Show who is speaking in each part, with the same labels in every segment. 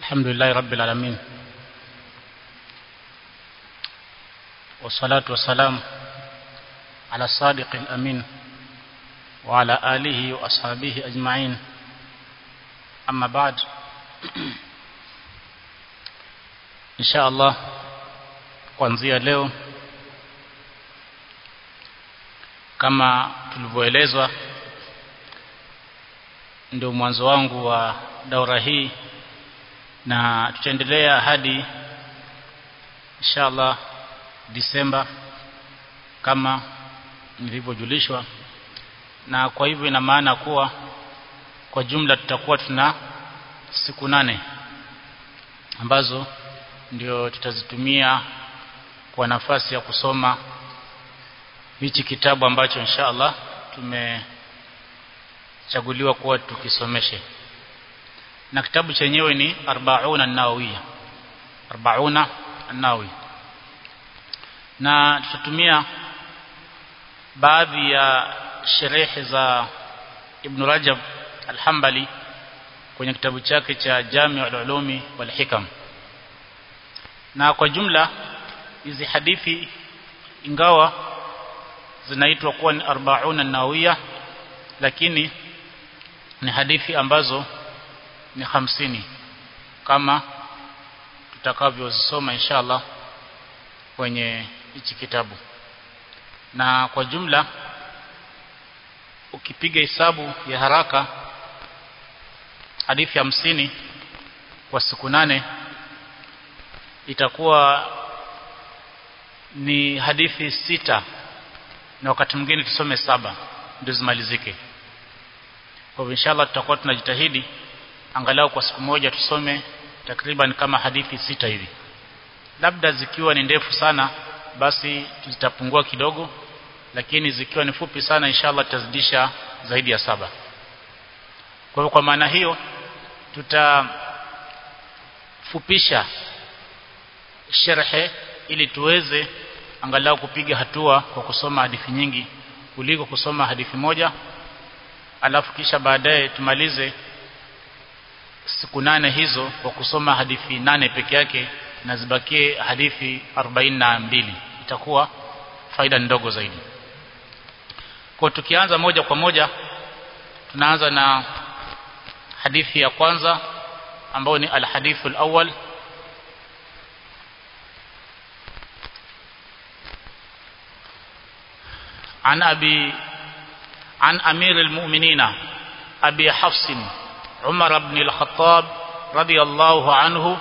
Speaker 1: الحمد لله رب العالمين والصلاة والسلام على الصادق الأمين وعلى آله وأصحابه أجمعين أما بعد إن شاء الله kuanzia leo kama tulivyoelezwa ndio mwanzo wangu wa daura hii na tutaendelea hadi inshallah Disemba kama nilivyojulishwa na kwa hivyo ina maana kuwa kwa jumla tutakuwa tuna siku nane ambazo ndio tutazitumia kwa nafasi ya kusoma hichi kitabu ambacho insha Allah tumechaguliwa kuwa tukisomeshe na kitabu chenyewe ni 40 an-Nawawiya 40 an-Nawawi na tutatumia baadhi ya sherehe za Ibn Rajab al-Hanbali kwenye kitabu chake cha Jami' al-Ulumi wal Hikam na kwa jumla hizi hadithi ingawa zinaitwa kuwa ni 40 an-Nawawiya lakini ni hadithi ambazo ni hamsini kama tutakavyozisoma inshallah kwenye hichi kitabu na kwa jumla ukipiga hesabu ya haraka hadithi hamsini kwa siku nane itakuwa ni hadithi sita na wakati mwingine tusome saba ndio zimalizike kwa hivyo inshallah tutakuwa tunajitahidi angalau kwa siku moja tusome takriban kama hadithi sita hivi labda zikiwa ni ndefu sana basi zitapungua kidogo lakini zikiwa ni fupi sana inshallah tutazidisha zaidi ya saba kwa hivyo kwa maana hiyo tutafupisha sharhe ili tuweze angalau kupiga hatua kwa kusoma hadithi nyingi kuliko kusoma hadithi moja alafu kisha baadaye tumalize siku nane hizo kwa kusoma hadithi nane peke yake na zibakie hadithi 42 itakuwa faida ndogo zaidi kwa tukianza moja kwa moja tunaanza na hadithi ya kwanza ambayo ni alhadithu alawwal عن أبي عن أمير المؤمنين أبي حفص عمر بن الخطاب رضي الله عنه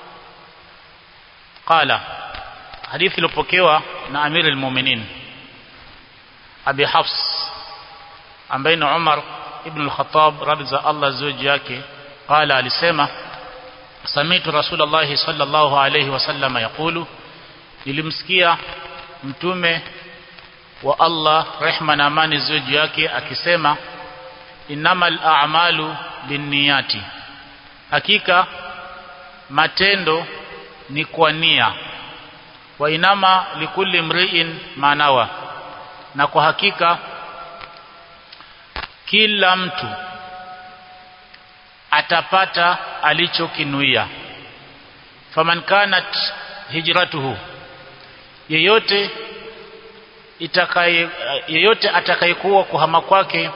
Speaker 1: قال حديث لبوكيوا na أمير المؤمنين أبي حفص ambaye ni Umar ibn al-Khattab radhi za Allah zuji yake قال alisema samitu Rasulullah sallallahu alayhi wasallam yaqulu nilimsikia mtume wa Allah rehma na amani zuji yake akisema innamal a'malu binniyati hakika matendo ni kwa nia wa inama likulli mri'in manawa na kwa hakika kila mtu atapata alichokinuia faman kanat hijratuhu yeyote itakaye yeyote atakayekuwa kuhama kwake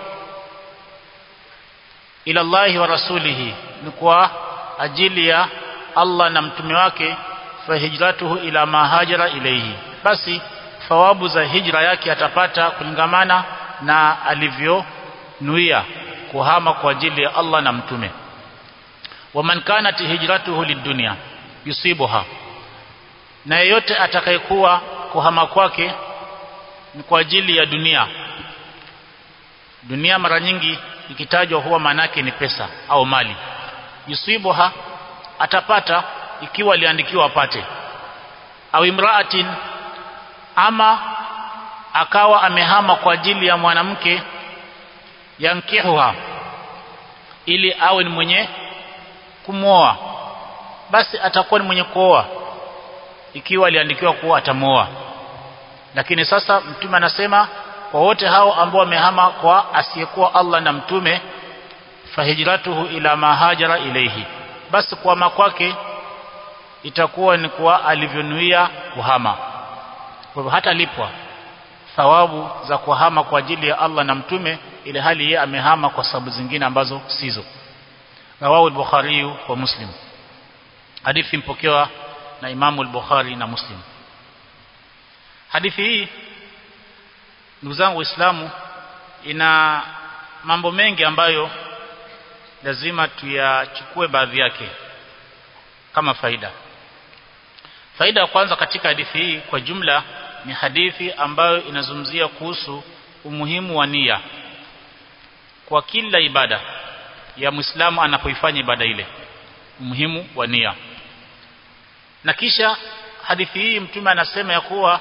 Speaker 1: ila Allahi wa rasulihi ni kwa ajili ya Allah na mtume wake fa hijratuhu ila ma hajara ilayhi basi thawabu za hijra yake atapata kulingamana na alivyonuia kuhama kwa ajili ya Allah na mtume waman kanat hijratuhu lidunya yusibuha na yeyote atakayekuwa kuhama kwake ni kwa ajili ya dunia dunia mara nyingi ikitajwa huwa manake ni pesa au mali yusibuha atapata ikiwa aliandikiwa apate au imraatin ama akawa amehama kwa ajili ya mwanamke yankihuha ili awe ni mwenye kumwoa basi atakuwa ni mwenye kuoa ikiwa aliandikiwa kuwa atamuoa lakini sasa mtume anasema kwa wote hao ambao wamehama kwa asiyekuwa Allah na mtume fahijratuhu ila ma hajara ilayhi basi kuhama kwake itakuwa ni kwa alivyonuia kuhama kwa hivyo hata lipwa thawabu za kuhama kwa ajili ya Allah na mtume ile hali yeye amehama kwa sababu zingine ambazo sizo rawahu al-bukhari wa muslim hadithi mpokewa na imamu al-bukhari na muslim hadithi hii ndugu zangu waislamu ina mambo mengi ambayo lazima tuyachukue baadhi yake kama faida faida ya kwanza katika hadithi hii kwa jumla ni hadithi ambayo inazungumzia kuhusu umuhimu wa nia kwa kila ibada ya Muislamu anapoifanya ibada ile umuhimu wa nia na kisha hadithi hii mtume anasema ya kuwa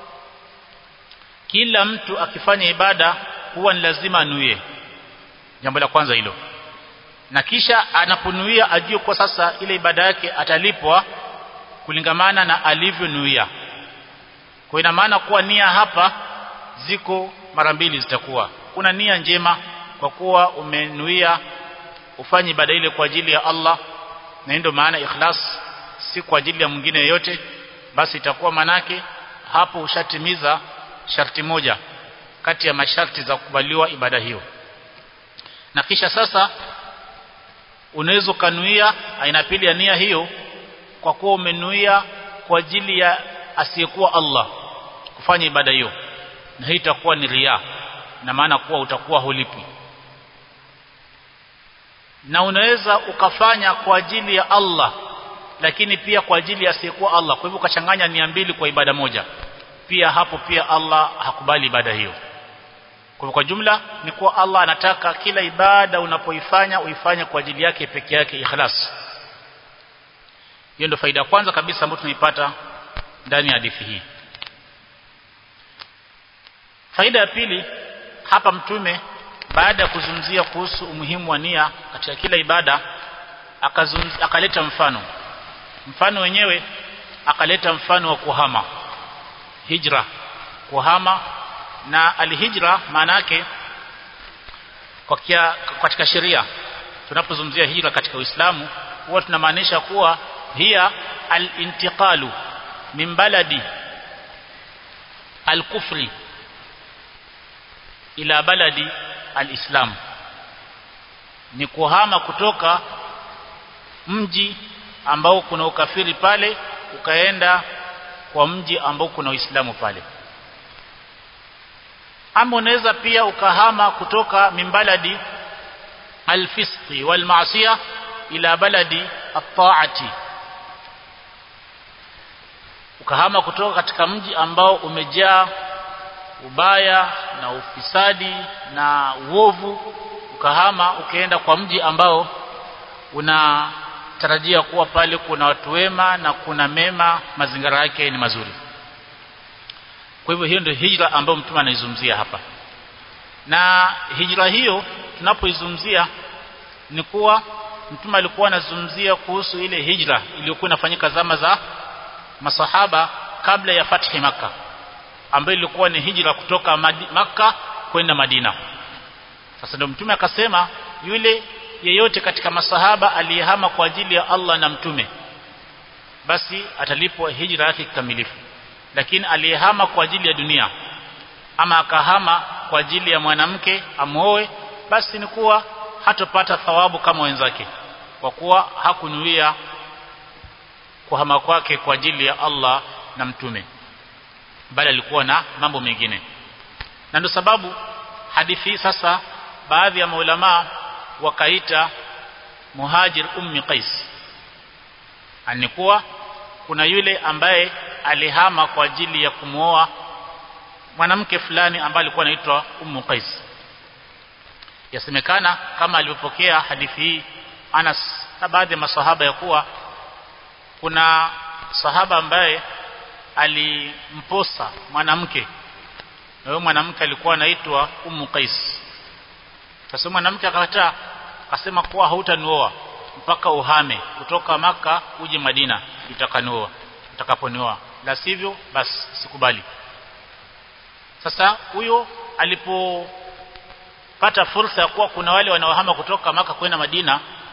Speaker 1: kila mtu akifanya ibada huwa ni lazima anuie jambo la kwanza hilo na kisha anaponuia ajue kwa sasa ile ibada yake atalipwa kulingamana na alivyonuia kwa ina maana kuwa nia hapa ziko mara mbili zitakuwa kuna nia njema kwa kuwa umenuia ufanye ibada ile kwa ajili ya Allah na ndio maana ikhlas si kwa ajili ya mwingine yeyote basi itakuwa manake hapo ushatimiza sharti moja kati ya masharti za kukubaliwa ibada hiyo na kisha sasa unaweza kanuia aina pili ya nia hiyo kwa kuwa umenuia kwa ajili ya asiyekuwa Allah kufanya ibada hiyo na hii itakuwa ni ria na maana kuwa utakuwa hulipi na unaweza ukafanya kwa ajili ya Allah lakini pia kwa ajili ya asiyekuwa Allah kwa hivyo ukachanganya nia mbili kwa ibada moja pia hapo pia Allah hakubali ibada hiyo kwa kwa jumla ni kuwa Allah anataka kila ibada unapoifanya uifanye kwa ajili yake peke yake ikhlas hiyo ndio faida kwanza kabisa ambayo tunaipata ndani ya hadithi hii faida ya pili hapa mtume baada ya kuzungumzia kuhusu umuhimu wa nia katika kila ibada akaleta mfano mfano wenyewe akaleta mfano wa kuhama hijra kuhama na alhijra maana yake kwa kia, katika sheria tunapozungumzia hijra katika Uislamu huwa tunamaanisha kuwa hiya al-intiqalu min baladi al-kufri ila baladi al-islam ni kuhama kutoka mji ambao kuna ukafiri pale ukaenda kwa mji ambao kuna Uislamu pale ama unaweza pia ukahama kutoka mimbaladi alfisqi walmaasiya ila baladi at-ta'ati ukahama kutoka katika mji ambao umejaa ubaya na ufisadi na uovu ukahama ukaenda kwa mji ambao unatarajia kuwa pale kuna watu wema na kuna mema mazingira yake ni mazuri kwa hivyo hiyo ndio hijra ambayo mtume anaizungumzia hapa na hijra hiyo tunapoizungumzia ni kuwa mtume alikuwa anazungumzia kuhusu ile hijra iliyokuwa inafanyika zama za masahaba kabla ya fathi maka ambayo ilikuwa ni hijra kutoka maka kwenda Madina sasa ndio mtume akasema yule yeyote katika masahaba aliyehama kwa ajili ya Allah na mtume basi atalipwa hijra yake kikamilifu lakini aliyehama kwa ajili ya dunia ama akahama kwa ajili ya mwanamke amuoe basi ni kuwa hatopata thawabu kama wenzake kwa kuwa hakunuia kuhama kwake kwa ajili ya Allah na mtume bali alikuwa na mambo mengine na ndio sababu hadithi sasa baadhi ya maulama wakaita muhajir ummi qais anikuwa kuna yule ambaye alihama kwa ajili ya kumwoa mwanamke fulani ambaye alikuwa anaitwa Ummu Qais yasemekana kama alivyopokea hadithi hii Anas na baadhi ya masahaba ya kuwa kuna sahaba ambaye alimposa mwanamke na huyo mwanamke alikuwa anaitwa Ummu Qais sasa mwanamke akakataa akasema kuwa hautanioa mpaka uhame kutoka maka uje Madina utakanioa utakaponioa la sivyo basi sikubali sasa huyo alipopata fursa ya kuwa kuna wale wanaohama kutoka maka kwenda Madina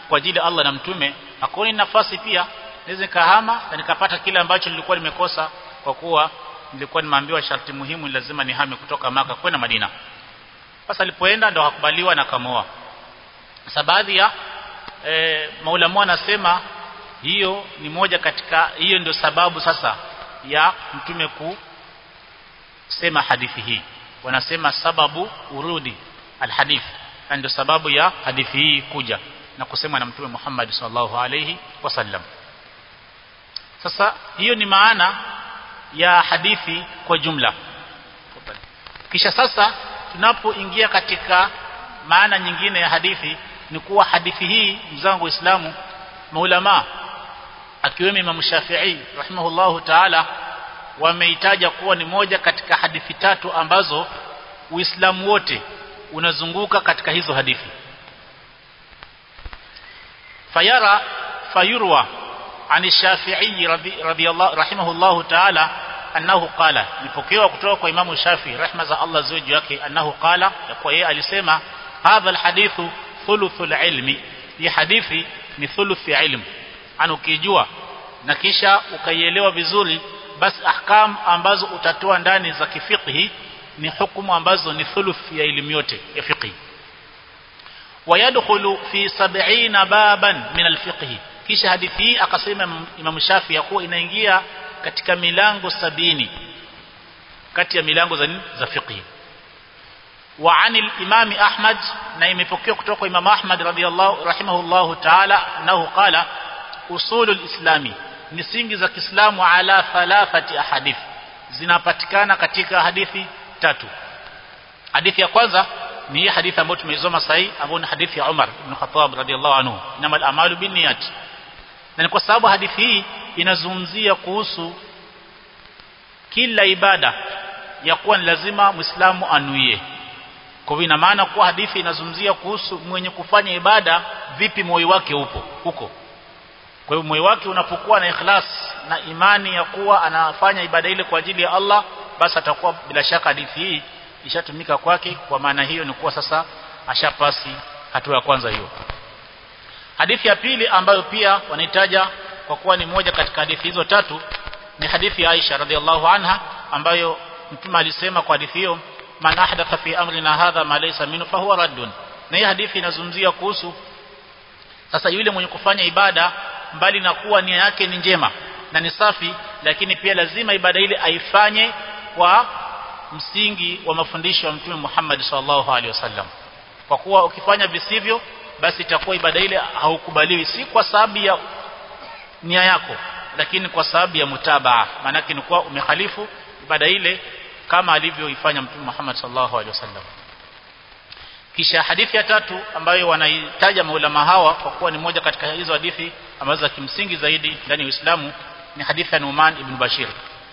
Speaker 1: kwa ajili ya Allah na mtume hakuna nafasi pia naweza nikahama na nikapata kile ambacho nilikuwa nimekosa kwa kuwa nilikuwa nimeambiwa sharti muhimu lazima nihame kutoka maka kwenda Madina sasa alipoenda ndo hakubaliwa na kamoa sasa baadhi ya e, maulama anasema hiyo ni moja katika hiyo ndio sababu sasa ya mtume kusema hadithi hii wanasema sababu urudi alhadith ndio sababu ya hadithi hii kuja na kusema na mtume Muhammad sallallahu alayhi wasallam sasa hiyo ni maana ya hadithi kwa jumla kisha sasa tunapoingia katika maana nyingine ya hadithi ni kuwa hadithi hii mzangu waislamu maulama akiwemo Imam Shafi'i rahimahullahu ta'ala wameitaja kuwa ni moja katika hadithi tatu ambazo Uislamu wote unazunguka katika hizo hadithi fayara fayurwa ani Shafi'i radhiyallahu rahimahullahu ta'ala annahu qala nipokewa kutoka kwa Imamu Shafi rehma za Allah ziwe juu yake annahu qala ya kwa yeye alisema hadha alhadithu thuluthul ilmi hii hadithi ni thuluthi ilmu ana ukijua na kisha ukaielewa vizuri basi ahkam ambazo utatoa ndani za kifiqhi ni hukumu ambazo ni thuluthi ya elimu yote ya fiqhi wayadkhulu fi 70 baban min alfiqhi kisha hadithi hii akasema Imam Shafi ya kuwa inaingia katika milango sabini kati ya milango za za fiqhi wa anil imam Ahmad na imepokewa kutoka kwa Imam Ahmad radhiyallahu rahimahullahu ta'ala annahu qala usulul islami misingi za Kiislamu ala thalathati ahadith zinapatikana katika hadithi tatu hadithi ya kwanza ni hii hadithi ambayo tumeisoma sahi ambayo ni hadithi ya Umar ibn Khattab radhiyallahu anhu inamal amalu binniyat na ni kwa sababu hadithi hii inazungumzia kuhusu kila ibada ya kuwa ni lazima Muislamu anuie kwa hivyo ina maana kuwa hadithi inazungumzia kuhusu mwenye kufanya ibada vipi moyo wake upo huko kwa hivyo moyo wake unapokuwa na ikhlas na imani ya kuwa anafanya ibada ile kwa ajili ya Allah basi atakuwa bila shaka hadithi hii ishatumika kwake kwa maana hiyo ni kuwa sasa ashapasi hatua ya kwanza hiyo hadithi ya pili ambayo pia wanahitaja kwa kuwa ni moja katika hadithi hizo tatu ni hadithi ya Aisha radhiallahu anha ambayo mtume alisema kwa hadithi hiyo man ahdatha fi amrina hadha ma laysa minhu fahuwa raddun na hii hadithi inazungumzia kuhusu sasa yule mwenye kufanya ibada mbali na kuwa nia yake ni njema na ni safi lakini pia lazima ibada ile aifanye kwa msingi wa mafundisho ya mtume Muhammad sallallahu alaihi wasallam kwa kuwa ukifanya visivyo basi itakuwa ibada ile haukubaliwi si kwa sababu ya nia yako lakini kwa sababu ya mutabaa maana ni kuwa umekhalifu ibada ile kama alivyoifanya mtume Muhammad sallallahu alaihi wasallam kisha hadithi ya tatu ambayo wanaitaja maulama hawa kwa kuwa ni moja katika hizo hadithi ambazo za kimsingi zaidi ndani ya Uislamu ni hadithi ya Numan ibn Bashir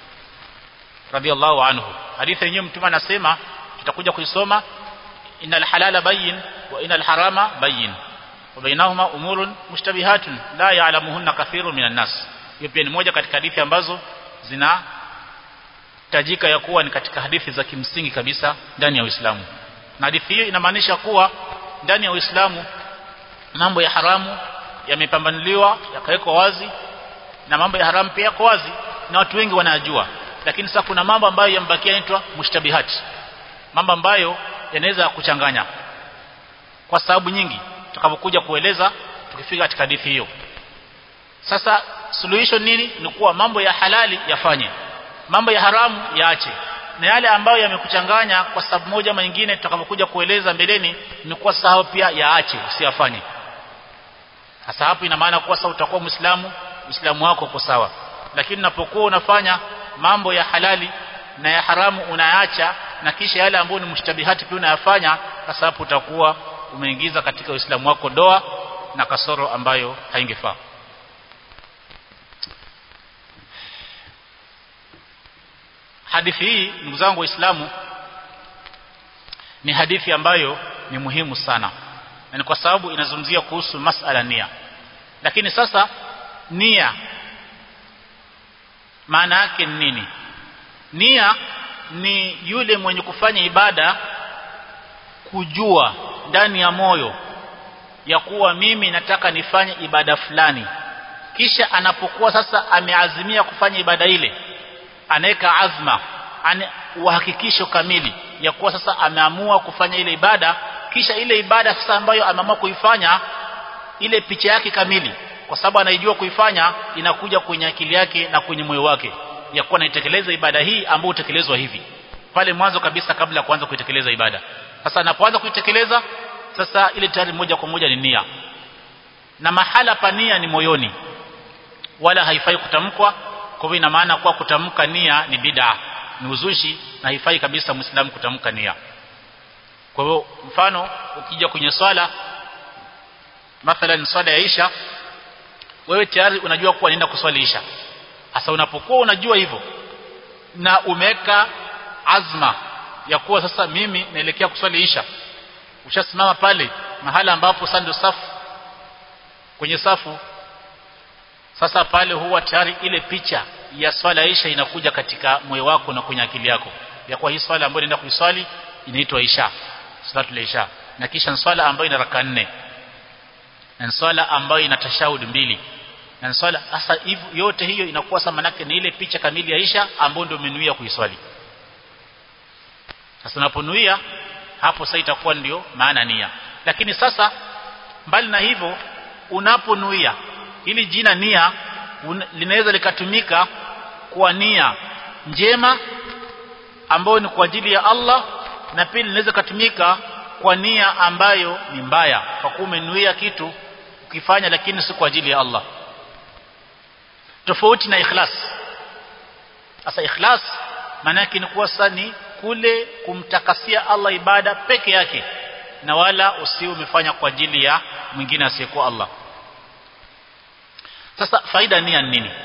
Speaker 1: radhiallahu anhu hadithi yenyewe mtume anasema tutakuja kuisoma innal halala bayyin wa innal harama bayyin wa bainahuma umurun mushtabihatun la ya'lamuhunna kathirun minan nas hiyo pia ni moja katika hadithi ambazo zina tajika ya kuwa ni katika hadithi za kimsingi kabisa ndani ya Uislamu na hadithi hiyo inamaanisha kuwa ndani ya Uislamu mambo ya haramu yamepambanuliwa yakawekwa wazi na mambo ya haramu pia yako wazi na watu wengi wanayajua lakini sasa kuna mambo ambayo yambakia yanaitwa mushtabihati mambo ambayo yanaweza kuchanganya kwa sababu nyingi tutakapokuja kueleza tukifika katika hadithi hiyo sasa suluhisho nini ni kuwa mambo ya halali yafanye mambo ya haramu yaache na yale ambayo yamekuchanganya kwa sababu moja ama nyingine tutakapokuja kueleza mbeleni ni kuwa sahau pia yaache usiyafanye sasa hapo ina maana kuwa sasa utakuwa muislamu uislamu wako uko sawa lakini unapokuwa unafanya mambo ya halali na ya haramu unayaacha na kisha yale ambayo ni mushtabihati pia unayafanya sasa hapo utakuwa umeingiza katika uislamu wako doa na kasoro ambayo haingefaa hadithi hii ndugu zangu waislamu ni hadithi ambayo ni muhimu sana na ni kwa sababu inazungumzia kuhusu masala nia lakini sasa nia maana yake ni nini nia ni yule mwenye kufanya ibada kujua ndani ya moyo ya kuwa mimi nataka nifanye ibada fulani kisha anapokuwa sasa ameazimia kufanya ibada ile anaweka azma ane uhakikisho kamili ya kuwa sasa ameamua kufanya ile ibada kisha ile ibada sasa ambayo ameamua kuifanya ile picha yake kamili kwa sababu anaijua kuifanya inakuja kwenye akili yake na kwenye moyo wake ya kuwa naitekeleza ibada hii ambayo utekelezwa hivi pale mwanzo kabisa kabla ya kuanza kuitekeleza ibada sasa anapoanza kuitekeleza sasa ile tayari moja kwa moja ni nia na mahala pa nia ni moyoni wala haifai kutamkwa kwa hivyo ina maana kuwa kutamka nia ni bid'a ni uzushi na haifai kabisa muislamu kutamka nia kwa hivyo mfano ukija kwenye swala mathalan swala ya Isha wewe tayari unajua kuwa nenda kuswali Isha hasa unapokuwa unajua hivyo na umeweka azma ya kuwa sasa mimi naelekea kuswali Isha ushasimama pale mahala ambapo sasa ndio safu kwenye safu sasa pale huwa tayari ile picha ya swala Isha inakuja katika moyo wako na kwenye akili yako ya kuwa hii swala ambayo naenda kuiswali inaitwa Isha salatul Isha na kisha swala ambayo ina raka nne na swala ambayo ina tashahud mbili na swala sasa hivyo yote hiyo inakuwa sasa manake ni ile picha kamili ya Isha ambayo ndio umenuia kuiswali sasa unaponuia hapo sasa itakuwa ndio maana nia lakini sasa mbali na hivyo unaponuia ili jina nia un, linaweza likatumika kwa nia njema ambayo ni kwa ajili ya Allah na pili linaweza kutumika kwa nia ambayo ni mbaya kwa kuwa umenuia kitu ukifanya lakini si kwa ajili ya Allah tofauti na ikhlas sasa ikhlas maana yake ni kuwa sasa ni kule kumtakasia Allah ibada peke yake na wala usi umefanya kwa ajili ya mwingine asiyekuwa Allah sasa faida nia ni nini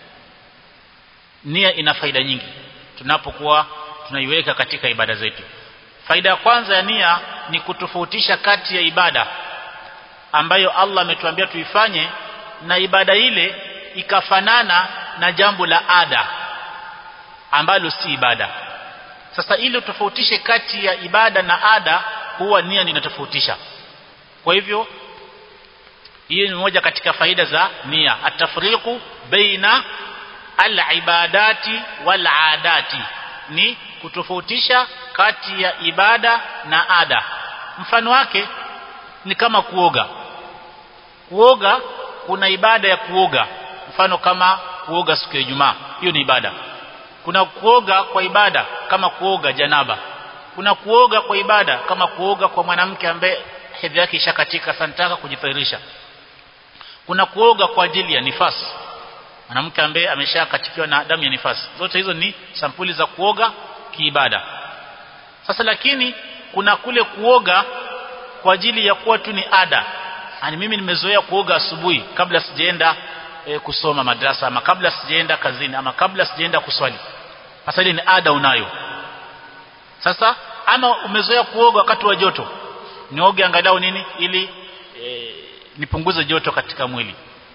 Speaker 1: nia ina faida nyingi tunapokuwa tunaiweka katika ibada zetu faida ya kwanza ya nia ni kutofautisha kati ya ibada ambayo Allah ametuambia tuifanye na ibada ile ikafanana na jambo la ada ambalo si ibada sasa ili utofautishe kati ya ibada na ada huwa nia inatofautisha kwa hivyo hii ni moja katika faida za nia atafriqu baina al-ibadati wal-adati ni kutofautisha kati ya ibada na ada mfano wake ni kama kuoga kuoga kuna ibada ya kuoga mfano kama kuoga siku ya Ijumaa hiyo ni ibada kuna kuoga kwa ibada kama kuoga janaba kuna kuoga kwa ibada kama kuoga kwa mwanamke ambaye hedhi yake ishakatika sanataka kujithirisha kuna kuoga kwa ajili ya nifasi mwanamke ambaye ameshakatikiwa na damu ya nifasi zote hizo ni sampuli za kuoga kiibada sasa lakini kuna kule kuoga kwa ajili ya kuwa tu ni ada yani mimi nimezoea kuoga asubuhi kabla sijaenda e, kusoma madrasa ama kabla sijaenda kazini ama kabla sijaenda kuswali sasa ile ni ada unayo sasa ama umezoea kuoga wakati wa joto nioge angalau nini ili e, nipunguze joto katika mwili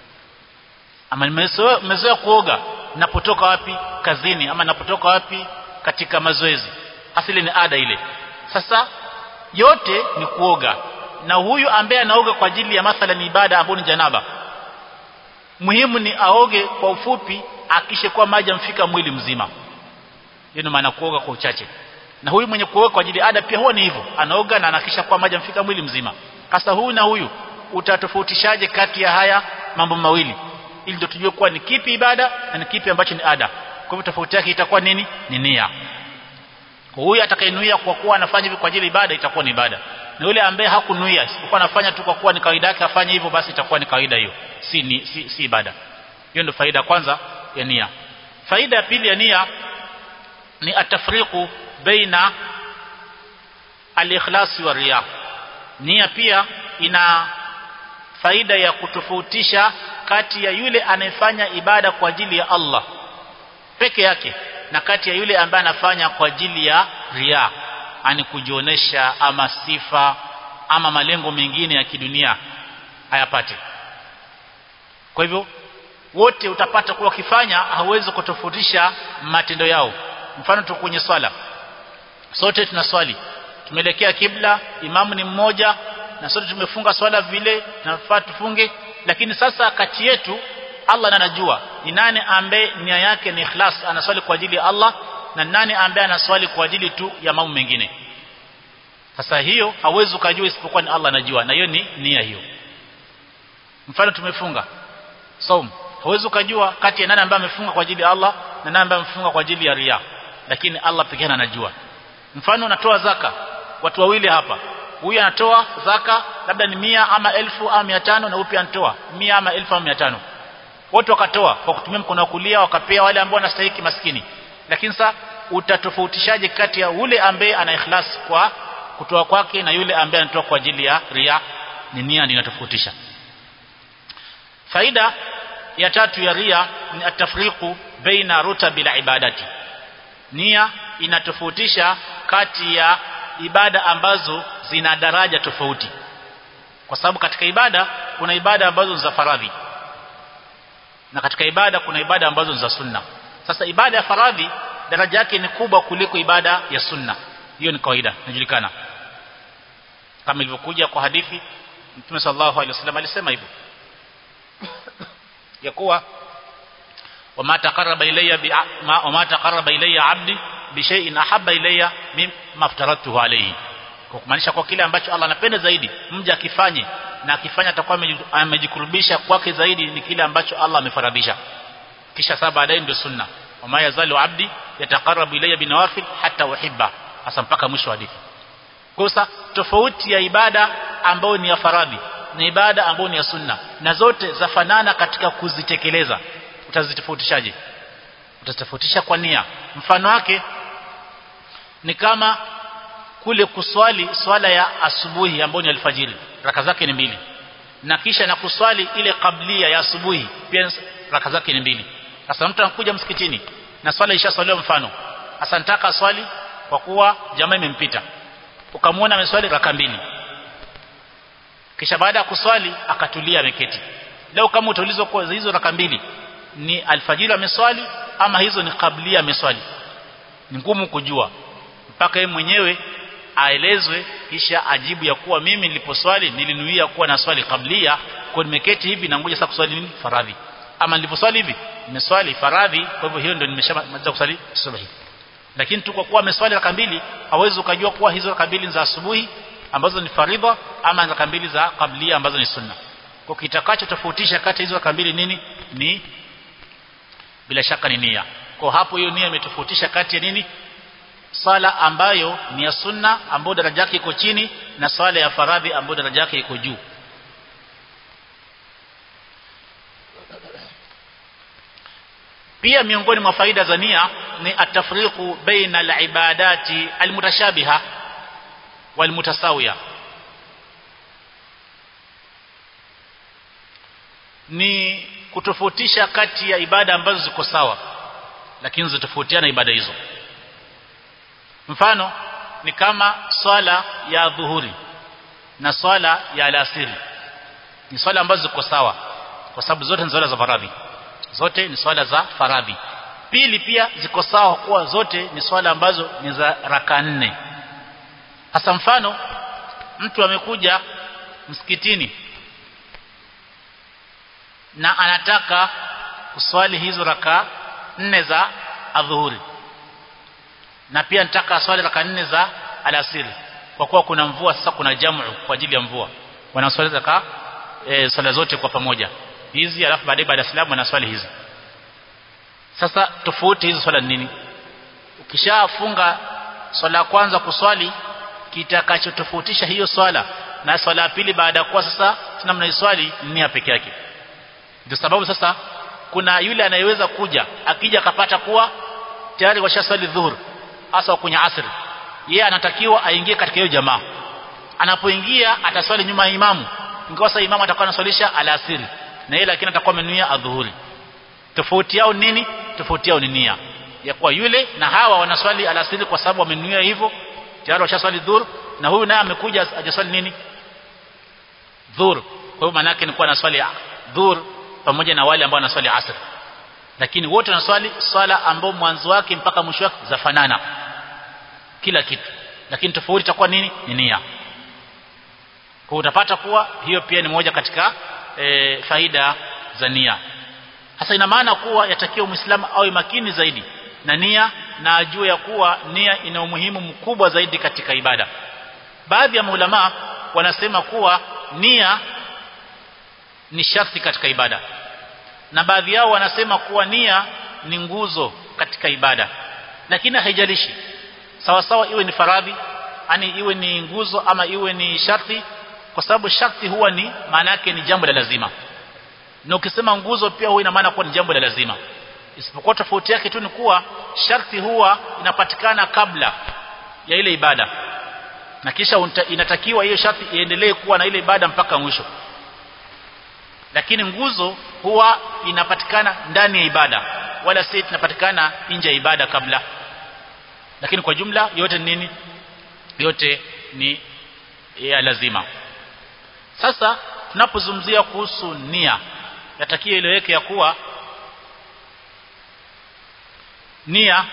Speaker 1: ama nimezoea kuoga napotoka wapi kazini ama napotoka wapi katika mazoezi asili ni ada ile sasa yote ni kuoga na huyu ambaye anaoga kwa ajili ya mathalan ibada ambayo ni janaba muhimu ni aoge kwa ufupi akishe kwa maji amfika mwili mzima hiyo maana kuoga kwa uchache na huyu mwenye kuoga kwa ajili ya ada pia huwa ni hivyo anaoga na anakisha kwa maji amfika mwili mzima sasa huyu na huyu utatofautishaje kati ya haya mambo mawili ili ndio tujue kuwa ni kipi ibada na ni kipi ambacho ni ada kwa hivyo tofauti yake itakuwa nini ni nia huyu atakayenuia kwa kuwa anafanya hivi kwa ajili ibada itakuwa ni ibada na yule ambaye hakunuia isipokuwa anafanya tu kwa kuwa ni kawaida yake afanye hivyo basi itakuwa ni kawaida hiyo si, ni, si si ibada hiyo ndio faida kwanza ya nia faida ya pili ya nia ni atafriqu baina al-ikhlasi wa riya nia pia ina faida ya kutofautisha kati ya yule anayefanya ibada kwa ajili ya Allah peke yake na kati ya yule ambaye anafanya kwa ajili ya ria ani kujionesha ama sifa ama malengo mengine ya kidunia hayapate kwa hivyo wote utapata kuwa wakifanya hawezi kutofautisha matendo yao mfano tu kwenye swala sote tunaswali tumeelekea kibla imamu ni mmoja na sote tumefunga swala vile tunafaa tufunge lakini sasa kati yetu Allah anajua ni nani ambaye nia yake ni ikhlas anaswali kwa ajili ya Allah na nani ambaye anaswali kwa ajili tu ya mambo mengine sasa hiyo hauwezi ukajua isipokuwa ni Allah anajua na hiyo ni nia hiyo mfano tumefunga saum hauwezi ukajua kati ya nani ambaye amefunga kwa ajili ya Allah na nani ambaye amefunga kwa ajili ya ria lakini Allah pekee anajua mfano unatoa zaka watu wawili hapa huyu anatoa zaka labda ni mia ama elfu ama mia tano na huyu pia anatoa mia ama elfu ama mia tano wote wakatoa kwa kutumia mkono wa kulia wakapea wale ambao wanastahili maskini lakini sasa utatofautishaje kati ya ule ambaye ana ikhlas kwa kutoa kwake na yule ambaye anatoa kwa ajili ya ria ni nia ndio inatofautisha faida ya tatu ya ria ni atafriqu baina rutabil ibadati nia inatofautisha kati ya ibada ambazo zina daraja tofauti kwa sababu katika ibada kuna ibada ambazo za faradhi na katika ibada kuna ibada ambazo za sunna sasa ibada ya faradhi daraja yake ni kubwa kuliko ibada ya sunna hiyo ni kawaida inajulikana kama ilivyokuja kwa hadithi Mtume sallallahu alaihi wasallam alisema hivyo ya kuwa wama taqarraba ilayya bi wama taqarraba ilayya 'abdi bi shay'in ahabba ilayya mimma aftaratuhu alayhi kwa kumaanisha kwa kile ambacho Allah anapenda zaidi mja akifanye na akifanya atakuwa amejikurubisha kwake zaidi ni kile ambacho Allah amefaradhisha kisha sasa baadaye ndio sunna wama yazalu 'abdi yataqarrabu ilayya binawafil hatta uhibba hasa mpaka mwisho wa hadithi kosa tofauti ya ibada ambayo ni ya faradhi na ibada ambayo ni ya sunna na zote zafanana katika kuzitekeleza utazitofautishaje utazitofautisha kwa nia mfano wake ni kama kule kuswali swala ya asubuhi ambayo ni alfajiri raka zake ni mbili na kisha na kuswali ile kablia ya asubuhi pia raka zake ni mbili sasa mtu anakuja msikitini na swala ishaswaliwa mfano sasa nataka swali kwa kuwa jamaa imempita ukamwona ameswali raka mbili kisha baada ya kuswali akatulia ameketi leo kama utaulizwa kwa hizo raka mbili ni alfajiri ameswali ama hizo ni kablia ameswali ni ngumu kujua mpaka yeye mwenyewe aelezwe kisha ajibu ya kuwa mimi niliposwali nilinuia kuwa na swali kablia kwa nimeketi hivi na ngoja sasa kuswali nini faradhi ama niliposwali hivi nimeswali faradhi kwa hivyo hiyo ndio nimeshamaliza kuswali subuhi lakini tu kwa kuwa ameswali raka mbili hawezi ukajua kuwa hizo raka mbili za asubuhi ambazo ni faridha ama raka mbili za kablia ambazo ni sunna kwa kitakacho tofautisha kati hizo raka mbili nini ni bila shaka ni nia kwa hapo hiyo nia imetofautisha kati ya nini swala ambayo ni ya sunna ambayo daraja yake iko chini na swala ya faradhi ambayo daraja yake iko juu pia miongoni mwa faida za nia ni atafriqu baina alibadati almutashabiha walmutasawiya ni kutofautisha kati ya ibada ambazo ziko sawa lakini zitofautiana ibada hizo mfano ni kama swala ya dhuhuri na swala ya alasiri ni swala ambazo ziko sawa kwa sababu zote ni swala za faradhi zote ni swala za faradhi pili pia ziko sawa kuwa zote ni swala ambazo ni za raka nne hasa mfano mtu amekuja msikitini na anataka kuswali hizo raka nne za adhuhuri na pia nataka swali raka nne za alasiri kwa kuwa kuna mvua sasa kuna jamu kwa ajili ya mvua wanaswali raka e, swala zote kwa pamoja hizi alafu baadaye baada ya salamu wanaswali hizi sasa tofauti hizo swala nini ukishafunga swala ya kwanza kuswali kitakachotofautisha hiyo swala na swala ya pili baada ya kuwa sasa tuna mnaiswali nia peke yake ndio sababu sasa kuna yule anayeweza kuja akija akapata kuwa tayari washaswali dhuhur hasa kwenye asri yeye anatakiwa aingie katika hiyo jamaa anapoingia ataswali nyuma ya imamu ingawa sasa imamu atakuwa anaswalisha alasiri na yeye lakini atakuwa amenuia adhuhuri tofauti yao nini tofauti yao ni nia ya kuwa yule na hawa wanaswali alasiri kwa sababu wamenuia hivyo tayari washaswali dhuhur na huyu naye amekuja hajaswali nini dhuhur kwa hiyo maana yake ni kuwa anaswali dhuhur pamoja na wale ambao wanaswali asr lakini wote wanaswali swala ambao mwanzo wake mpaka mwisho wake zafanana kila kitu lakini tofauti itakuwa nini ni nia kwa utapata kuwa hiyo pia ni moja katika e, faida za nia hasa ina maana kuwa yatakiwa muislamu awe makini zaidi na nia na ajue ya kuwa nia ina umuhimu mkubwa zaidi katika ibada baadhi ya maulama wanasema kuwa nia ni sharti katika ibada na baadhi yao wanasema kuwa nia ni nguzo katika ibada lakini haijalishi sawa sawa iwe ni faradhi ani iwe ni nguzo ama iwe ni sharti kwa sababu sharti huwa ni maana yake ni jambo la lazima na ukisema nguzo pia huwa ina maana kuwa ni jambo la lazima isipokuwa tofauti yake tu ni kuwa sharti huwa inapatikana kabla ya ile ibada na kisha unta, inatakiwa hiyo sharti iendelee kuwa na ile ibada mpaka mwisho lakini nguzo huwa inapatikana ndani ya ibada wala si inapatikana nje ya ibada kabla lakini kwa jumla yote ni nini yote ni ya lazima sasa tunapozungumzia kuhusu nia yatakiwa ileweke ya kuwa nia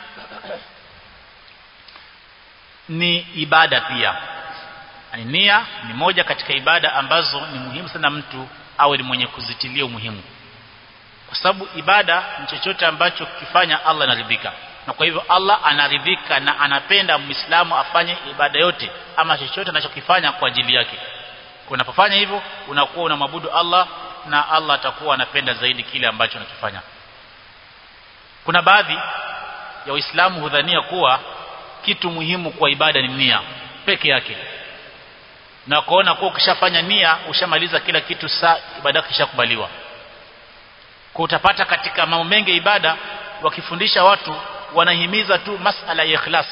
Speaker 1: ni ibada pia yani nia ni moja katika ibada ambazo ni muhimu sana mtu awe ni mwenye kuzitilia umuhimu kwa sababu ibada ni chochote ambacho kifanya Allah anaridhika na kwa hivyo Allah anaridhika na anapenda muislamu afanye ibada yote ama chochote anachokifanya kwa ajili yake unapofanya hivyo unakuwa unamwabudu Allah na Allah atakuwa anapenda zaidi kile ambacho unakifanya kuna baadhi ya waislamu hudhania kuwa kitu muhimu kwa ibada ni nia peke yake na kuona kuwa ukishafanya nia ushamaliza kila kitu saa ibada kishakubaliwa kwa utapata katika mambo mengi ya ibada wakifundisha watu wanahimiza tu masala ya ikhlas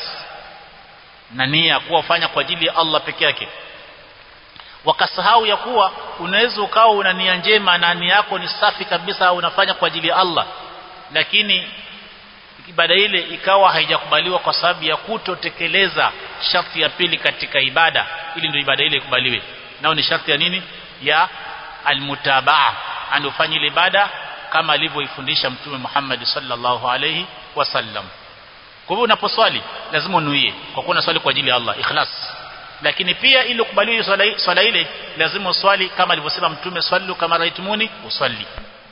Speaker 1: na nia kuwa ufanya kwa ajili ya Allah peke yake wakasahau ya kuwa unaweza ukawa una nia njema na nia yako ni safi kabisa unafanya kwa ajili ya Allah lakini ibada ile ikawa haijakubaliwa kwa sababu ya kutotekeleza sharti ya pili katika ibada ili ndio ibada ile ikubaliwe nao ni sharti ya nini ya almutabaa anofanya ile ibada kama alivyoifundisha mtume Muhammad sallallahu alayhi wasallam kwa hivyo unaposwali lazima unuie kwa kuwa unaswali kwa ajili ya Allah ikhlas lakini pia ili ukubaliwe swala, swala ile lazima uswali kama alivyosema mtume swallu kama raitumuni uswali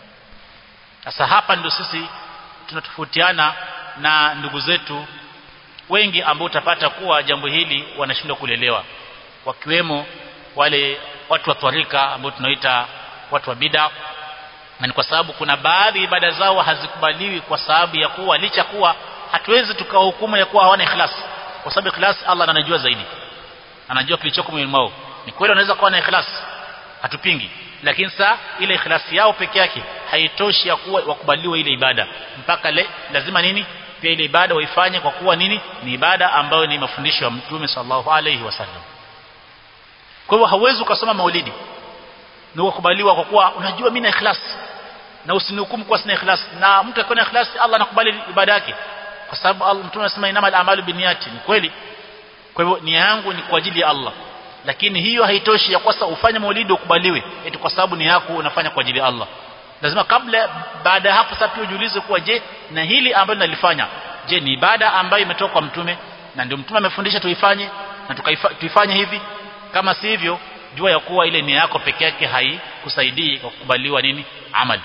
Speaker 1: sasa hapa ndio sisi tunatofautiana na ndugu zetu wengi ambao utapata kuwa jambo hili wanashindwa kulelewa wakiwemo wale watu wa twarika ambao tunaita watu wa bid'a na ni kwa sababu kuna baadhi ibada zao hazikubaliwi kwa sababu ya kuwa licha kuwa hatuwezi tukawahukumu ya kuwa hawana ikhlas kwa sababu ikhlas Allah anajua zaidi anajua kilichoko moyoni mwao ni kweli wanaweza kuwa na ikhlas hatupingi lakini saa ile ikhlasi yao peke yake haitoshi ya kuwa wakubaliwe ile ibada mpaka le, lazima nini pia ile ibada waifanye kwa kuwa nini ni ibada ambayo ni mafundisho ya mtume sallallahu alaihi wasallam kwa hivyo hauwezi ukasoma maulidi na ukubaliwa kwa kuwa unajua mimi na ikhlas na usinihukumu kwa sina ikhlas na mtu akiwa na ikhlas Allah anakubali ibada yake kwa sababu Allah mtume anasema inamal a'malu binniyati ni kweli kwa hivyo nia yangu ni kwa ajili ya Allah lakini hiyo haitoshi ya kwasa ufanye maulidi ukubaliwe eti kwa sababu ni yako unafanya kwa ajili ya Allah lazima kabla baada ya hapo sasa pia ujiulize kuwa je na hili ambalo nalifanya je ni ibada ambayo imetoka kwa mtume na ndio mtume amefundisha tuifanye na tuifanye hivi kama si hivyo jua ya kuwa ile nia yako peke yake haikusaidii kwa kukubaliwa nini amali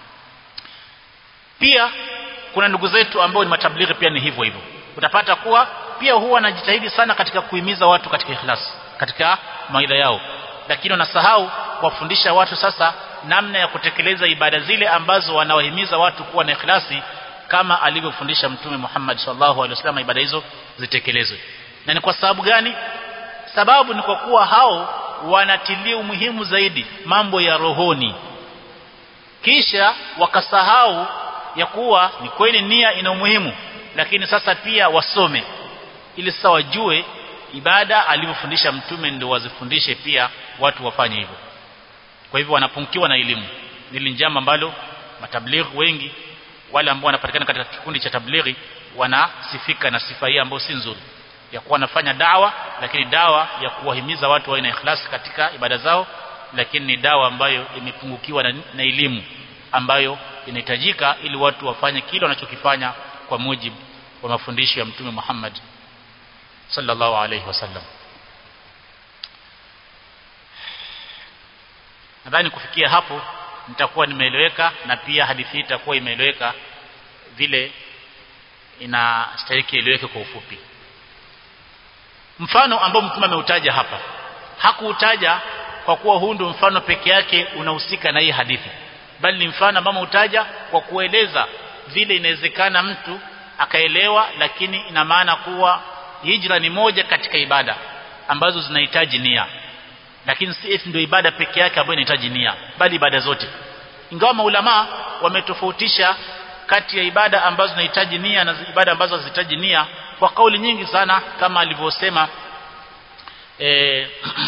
Speaker 1: pia kuna ndugu zetu ambao ni matablighi pia ni hivyo hivyo utapata kuwa pia huwa wanajitahidi sana katika kuhimiza watu katika ikhlas katika maida yao lakini wanasahau kuwafundisha watu sasa namna ya kutekeleza ibada zile ambazo wanawahimiza watu kuwa na ikhlasi kama alivyofundisha mtume Muhammad sallallahu alaihi wasallam ibada hizo zitekelezwe na ni kwa sababu gani sababu ni kwa kuwa hao wanatilia umuhimu zaidi mambo ya rohoni kisha wakasahau ya kuwa ni kweli nia ina umuhimu lakini sasa pia wasome ili sasa wajue ibada alivyofundisha mtume ndio wazifundishe pia watu wafanye hivyo kwa hivyo wanapungukiwa na elimu nili njama ambalo matablighi wengi wale ambao wanapatikana katika kikundi cha tablighi wanasifika na sifa hii ambayo si nzuri ya kuwa wanafanya dawa lakini dawa ya kuwahimiza watu wawe na ikhlasi katika ibada zao lakini ni dawa ambayo imepungukiwa na, na elimu ambayo inahitajika ili watu wafanye kile wanachokifanya kwa mujibu wa mafundisho ya mtume Muhammad sallallahu alayhi wasallam nadhani kufikia hapo nitakuwa nimeeleweka na pia hadithi hii itakuwa imeeleweka vile inastahili kieleweke kwa ufupi mfano ambao mtume ameutaja hapa hakuutaja kwa kuwa huu ndio mfano peke yake unahusika na hii hadithi bali ni mfano ambao ameutaja kwa kueleza vile inawezekana mtu akaelewa lakini ina maana kuwa hijra ni moja katika ibada ambazo zinahitaji nia lakini si eti ndio ibada peke yake ambayo inahitaji nia bali ibada zote ingawa maulama wametofautisha kati ya ibada ambazo zinahitaji nia na ibada ambazo hazihitaji nia kwa kauli nyingi sana kama alivyosema eh,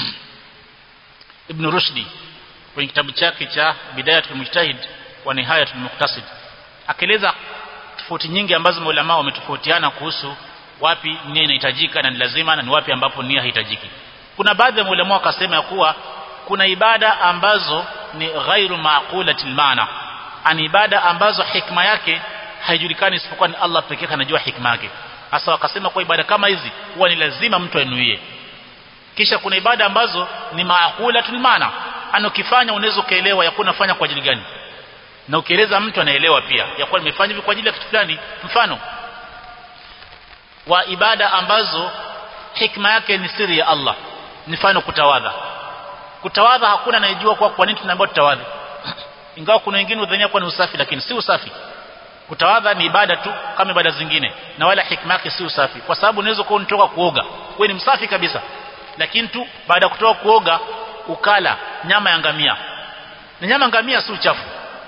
Speaker 1: Ibn Rushdi kwenye kitabu chake cha Bidayatul Mujtahid wa Nihayatul Muqtasid akieleza tofauti nyingi ambazo maulama wametofautiana kuhusu wapi nia inahitajika na ni lazima na ni wapi ambapo nia haitajiki kuna baadhi ya maulama wakasema ya kuwa kuna ibada ambazo ni ghairu maqulatil maana ani ibada ambazo hikma yake haijulikani isipokuwa ni Allah pekee anajua hikma yake hasa wakasema kwa ibada kama hizi huwa ni lazima mtu anuie kisha kuna ibada ambazo ni maaqulatul maana anokifanya unaweza kaelewa ya kunafanya kwa ajili gani na ukieleza mtu anaelewa pia ya kuwa nimefanya hivi kwa ajili ya kitu fulani mfano wa ibada ambazo hikma yake ni siri ya Allah mfano kutawadha kutawadha hakuna anayejua kwa kwa nini tunaambiwa tutawadha ingawa kuna wengine udhania kwa ni usafi lakini si usafi kutawadha ni ibada tu kama ibada zingine na wala hikma yake si usafi kwa sababu unaweza kuwa unatoka kuoga wewe ni msafi kabisa lakini tu baada ya kutoka kuoga ukala nyama ya ngamia na nyama ngamia si uchafu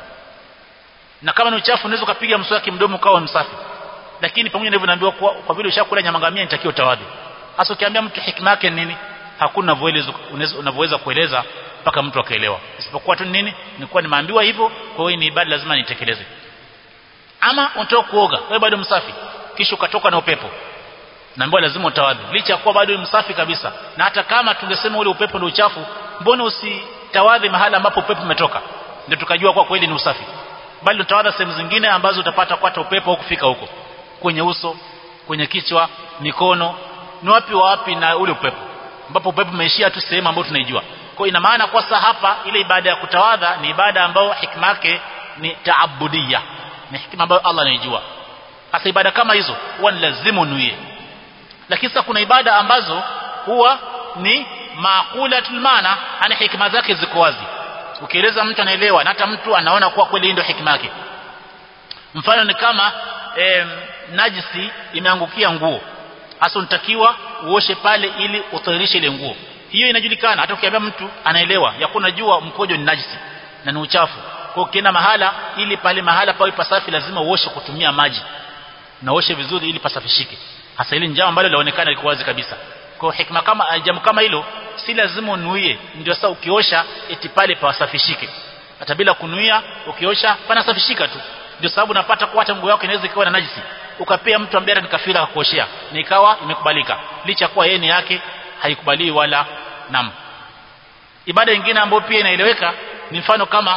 Speaker 1: na kama ni uchafu unaweza kupiga mswaki mdomo ukawa msafi lakini pamoja na hivyo naambiwa kwa, kwa vile ushakula nyama ngamia nitakiwa utawadhi hasa ukiambia mtu hikma yake nini hakuna unavyoweza kueleza mpaka mtu akaelewa isipokuwa tu nini nilikuwa nimeambiwa hivyo kwa hiyo ni ibada lazima nitekeleze ama unatoka kuoga wewe bado msafi kisha ukatoka na upepo naambiwa lazima utawadhi licha ya kuwa bado ni msafi kabisa na hata kama tungesema ule upepo ndio uchafu mbona usitawadhi mahala ambapo upepo umetoka ndio tukajua kwa kweli ni usafi bali utawadha sehemu zingine ambazo utapata kwata upepo au kufika huko kwenye uso kwenye kichwa mikono ni wapi wa wapi na ule upepo ambapo upepo umeishia tu sehemu ambayo tunaijua kwa ina maana kwa sasa hapa ile ibada ya kutawadha ni ibada ambayo hikma yake ni taabudia ni hikma ambayo Allah anaijua hasa ibada kama hizo huwa ni lazima unuie lakini sasa kuna ibada ambazo huwa ni maqulatul maana ana hikma zake ziko wazi ukieleza mtu anaelewa na hata mtu anaona kuwa kweli ndio hikma yake mfano ni kama e, najisi imeangukia nguo hasa unatakiwa uoshe pale ili utahirishe ile nguo hiyo inajulikana hata ukiambia mtu anaelewa ya kuna jua mkojo ni najisi na ni uchafu kwa ukienda mahala ili pale mahala pawe pasafi lazima uoshe kutumia maji na uoshe vizuri ili pasafishike hasa ile njama ambalo laonekana liko wazi kabisa kwa hikma kama jambo kama hilo si lazima unuie ndio sasa ukiosha eti pale pasafishike hata bila kunuia ukiosha panasafishika tu ndio sababu napata kwa hata nguo yako inaweza ikawa na najisi ukapea mtu ambaye ni kafira akakuoshea na ikawa imekubalika licha kuwa yeye ni yake haikubaliwi wala nam ibada nyingine ambayo pia inaeleweka ni mfano kama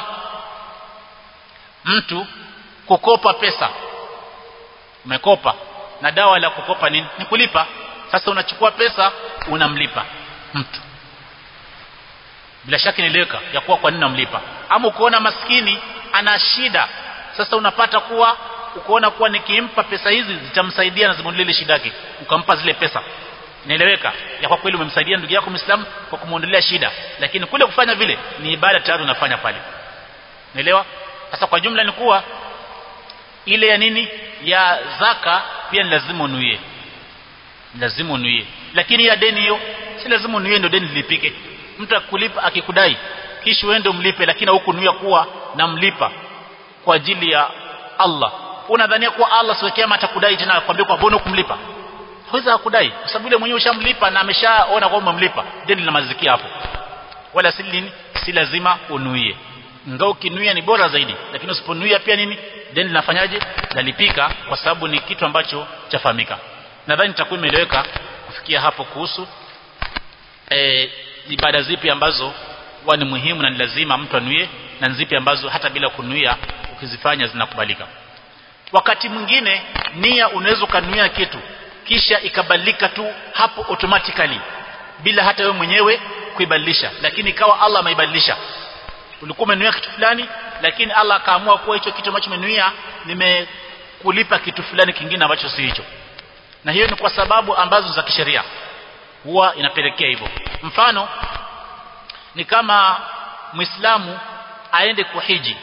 Speaker 1: mtu kukopa pesa umekopa na dawa la kukopa nini ni kulipa sasa unachukua pesa unamlipa mtu bila shaka inaeleweka ya kuwa kwa nini unamlipa ama ukoona maskini ana shida sasa unapata kuwa ukoona kuwa nikimpa pesa hizi zitamsaidia na zimuondolea shida yake ukampa zile pesa inaeleweka ya kwa kweli umemsaidia ndugu yako Muislamu kwa kumuondolea shida lakini kule kufanya vile ni ibada tayari unafanya pale unaelewa sasa kwa jumla ni kuwa ile ya nini ya zaka pia ni lazima unuie lazima unuie lakini ya deni hiyo si lazima unuie ndio deni lilipike mtu akulipa akikudai kisha uende umlipe lakini hukunuia kuwa namlipa kwa ajili ya Allah unadhania kuwa Allah siku kiyama atakudai tena akwambia kwa mbona kumlipa hawezi akudai kwa sababu yule mwenyewe ushamlipa na ameshaona kwamba umemlipa deni linamazikia hapo wala si nini si lazima unuie ngao kinuia ni bora zaidi lakini usiponuia pia nini deni linafanyaje lalipika kwa sababu ni kitu ambacho chafahamika nadhani nitakuwa imeeleweka kufikia hapo kuhusu e, ibada zipi ambazo huwa ni muhimu na ni lazima mtu anuie na zipi ambazo hata bila kunuia ukizifanya zinakubalika wakati mwingine nia unaweza kunuia kitu kisha ikabadilika tu hapo automatically bila hata wewe mwenyewe kuibadilisha lakini ikawa Allah ameibadilisha ulikuwa umenuia kitu fulani lakini Allah akaamua kuwa hicho kitu ambacho umenuia nimekulipa kitu fulani kingine ambacho si hicho na hiyo ni kwa sababu ambazo za kisheria huwa inapelekea hivyo mfano ni kama muislamu aende kuhiji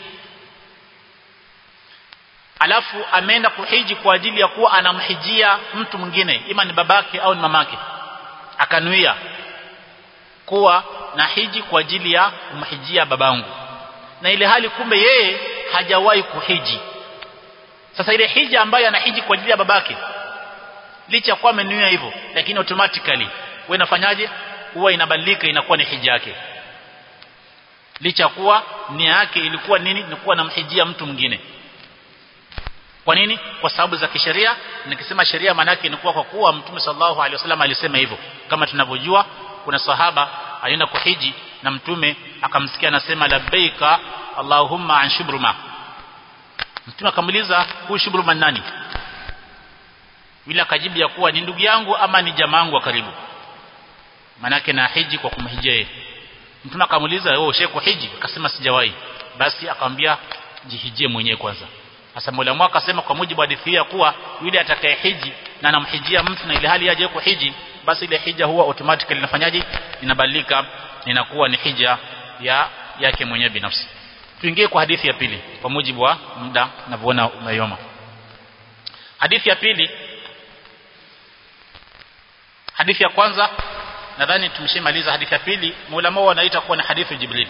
Speaker 1: alafu ameenda kuhiji kwa ajili ya kuwa anamhijia mtu mwingine ima ni babake au ni mamake akanuia kuwa na hiji kwa ajili ya kumhijia babangu na ile hali kumbe yeye hajawahi kuhiji sasa ile hija ambayo anahiji kwa ajili ya babake licha kwa amenuia hivyo lakini automatically wewe unafanyaje huwa inabadilika inakuwa ni hija yake licha kuwa nia yake ilikuwa nini ni kuwa namhijia mtu mwingine kwa nini kwa sababu za kisheria nikisema sheria maana yake ni kuwa kwa kuwa mtume sallallahu alaihi wasallam alisema hivyo kama tunavyojua kuna sahaba alienda kuhiji na mtume akamsikia anasema labbaika allahumma an shubruma mtume akamuuliza huyu shubruma nani yule akajibu ya kuwa ni ndugu yangu ama ni jamaa yangu wa karibu manake na hiji kwa kumhijia yeye mtume akamuuliza wewe shehe hiji akasema sijawahi basi akamwambia jihijie mwenyewe kwanza sasa Mola mwaka akasema kwa mujibu wa hadithi ya kuwa yule atakaye hiji na anamhijia mtu na ile hali yaje kuhiji basi ile hija huwa automatically inafanyaje inabadilika inakuwa ni hija ya yake mwenyewe binafsi tuingie kwa hadithi ya pili kwa mujibu wa muda ninavyoona umeyoma hadithi ya pili hadithi ya kwanza nadhani tumeshamaliza hadithi ya pili maulama wanaita kuwa ni hadithi jibril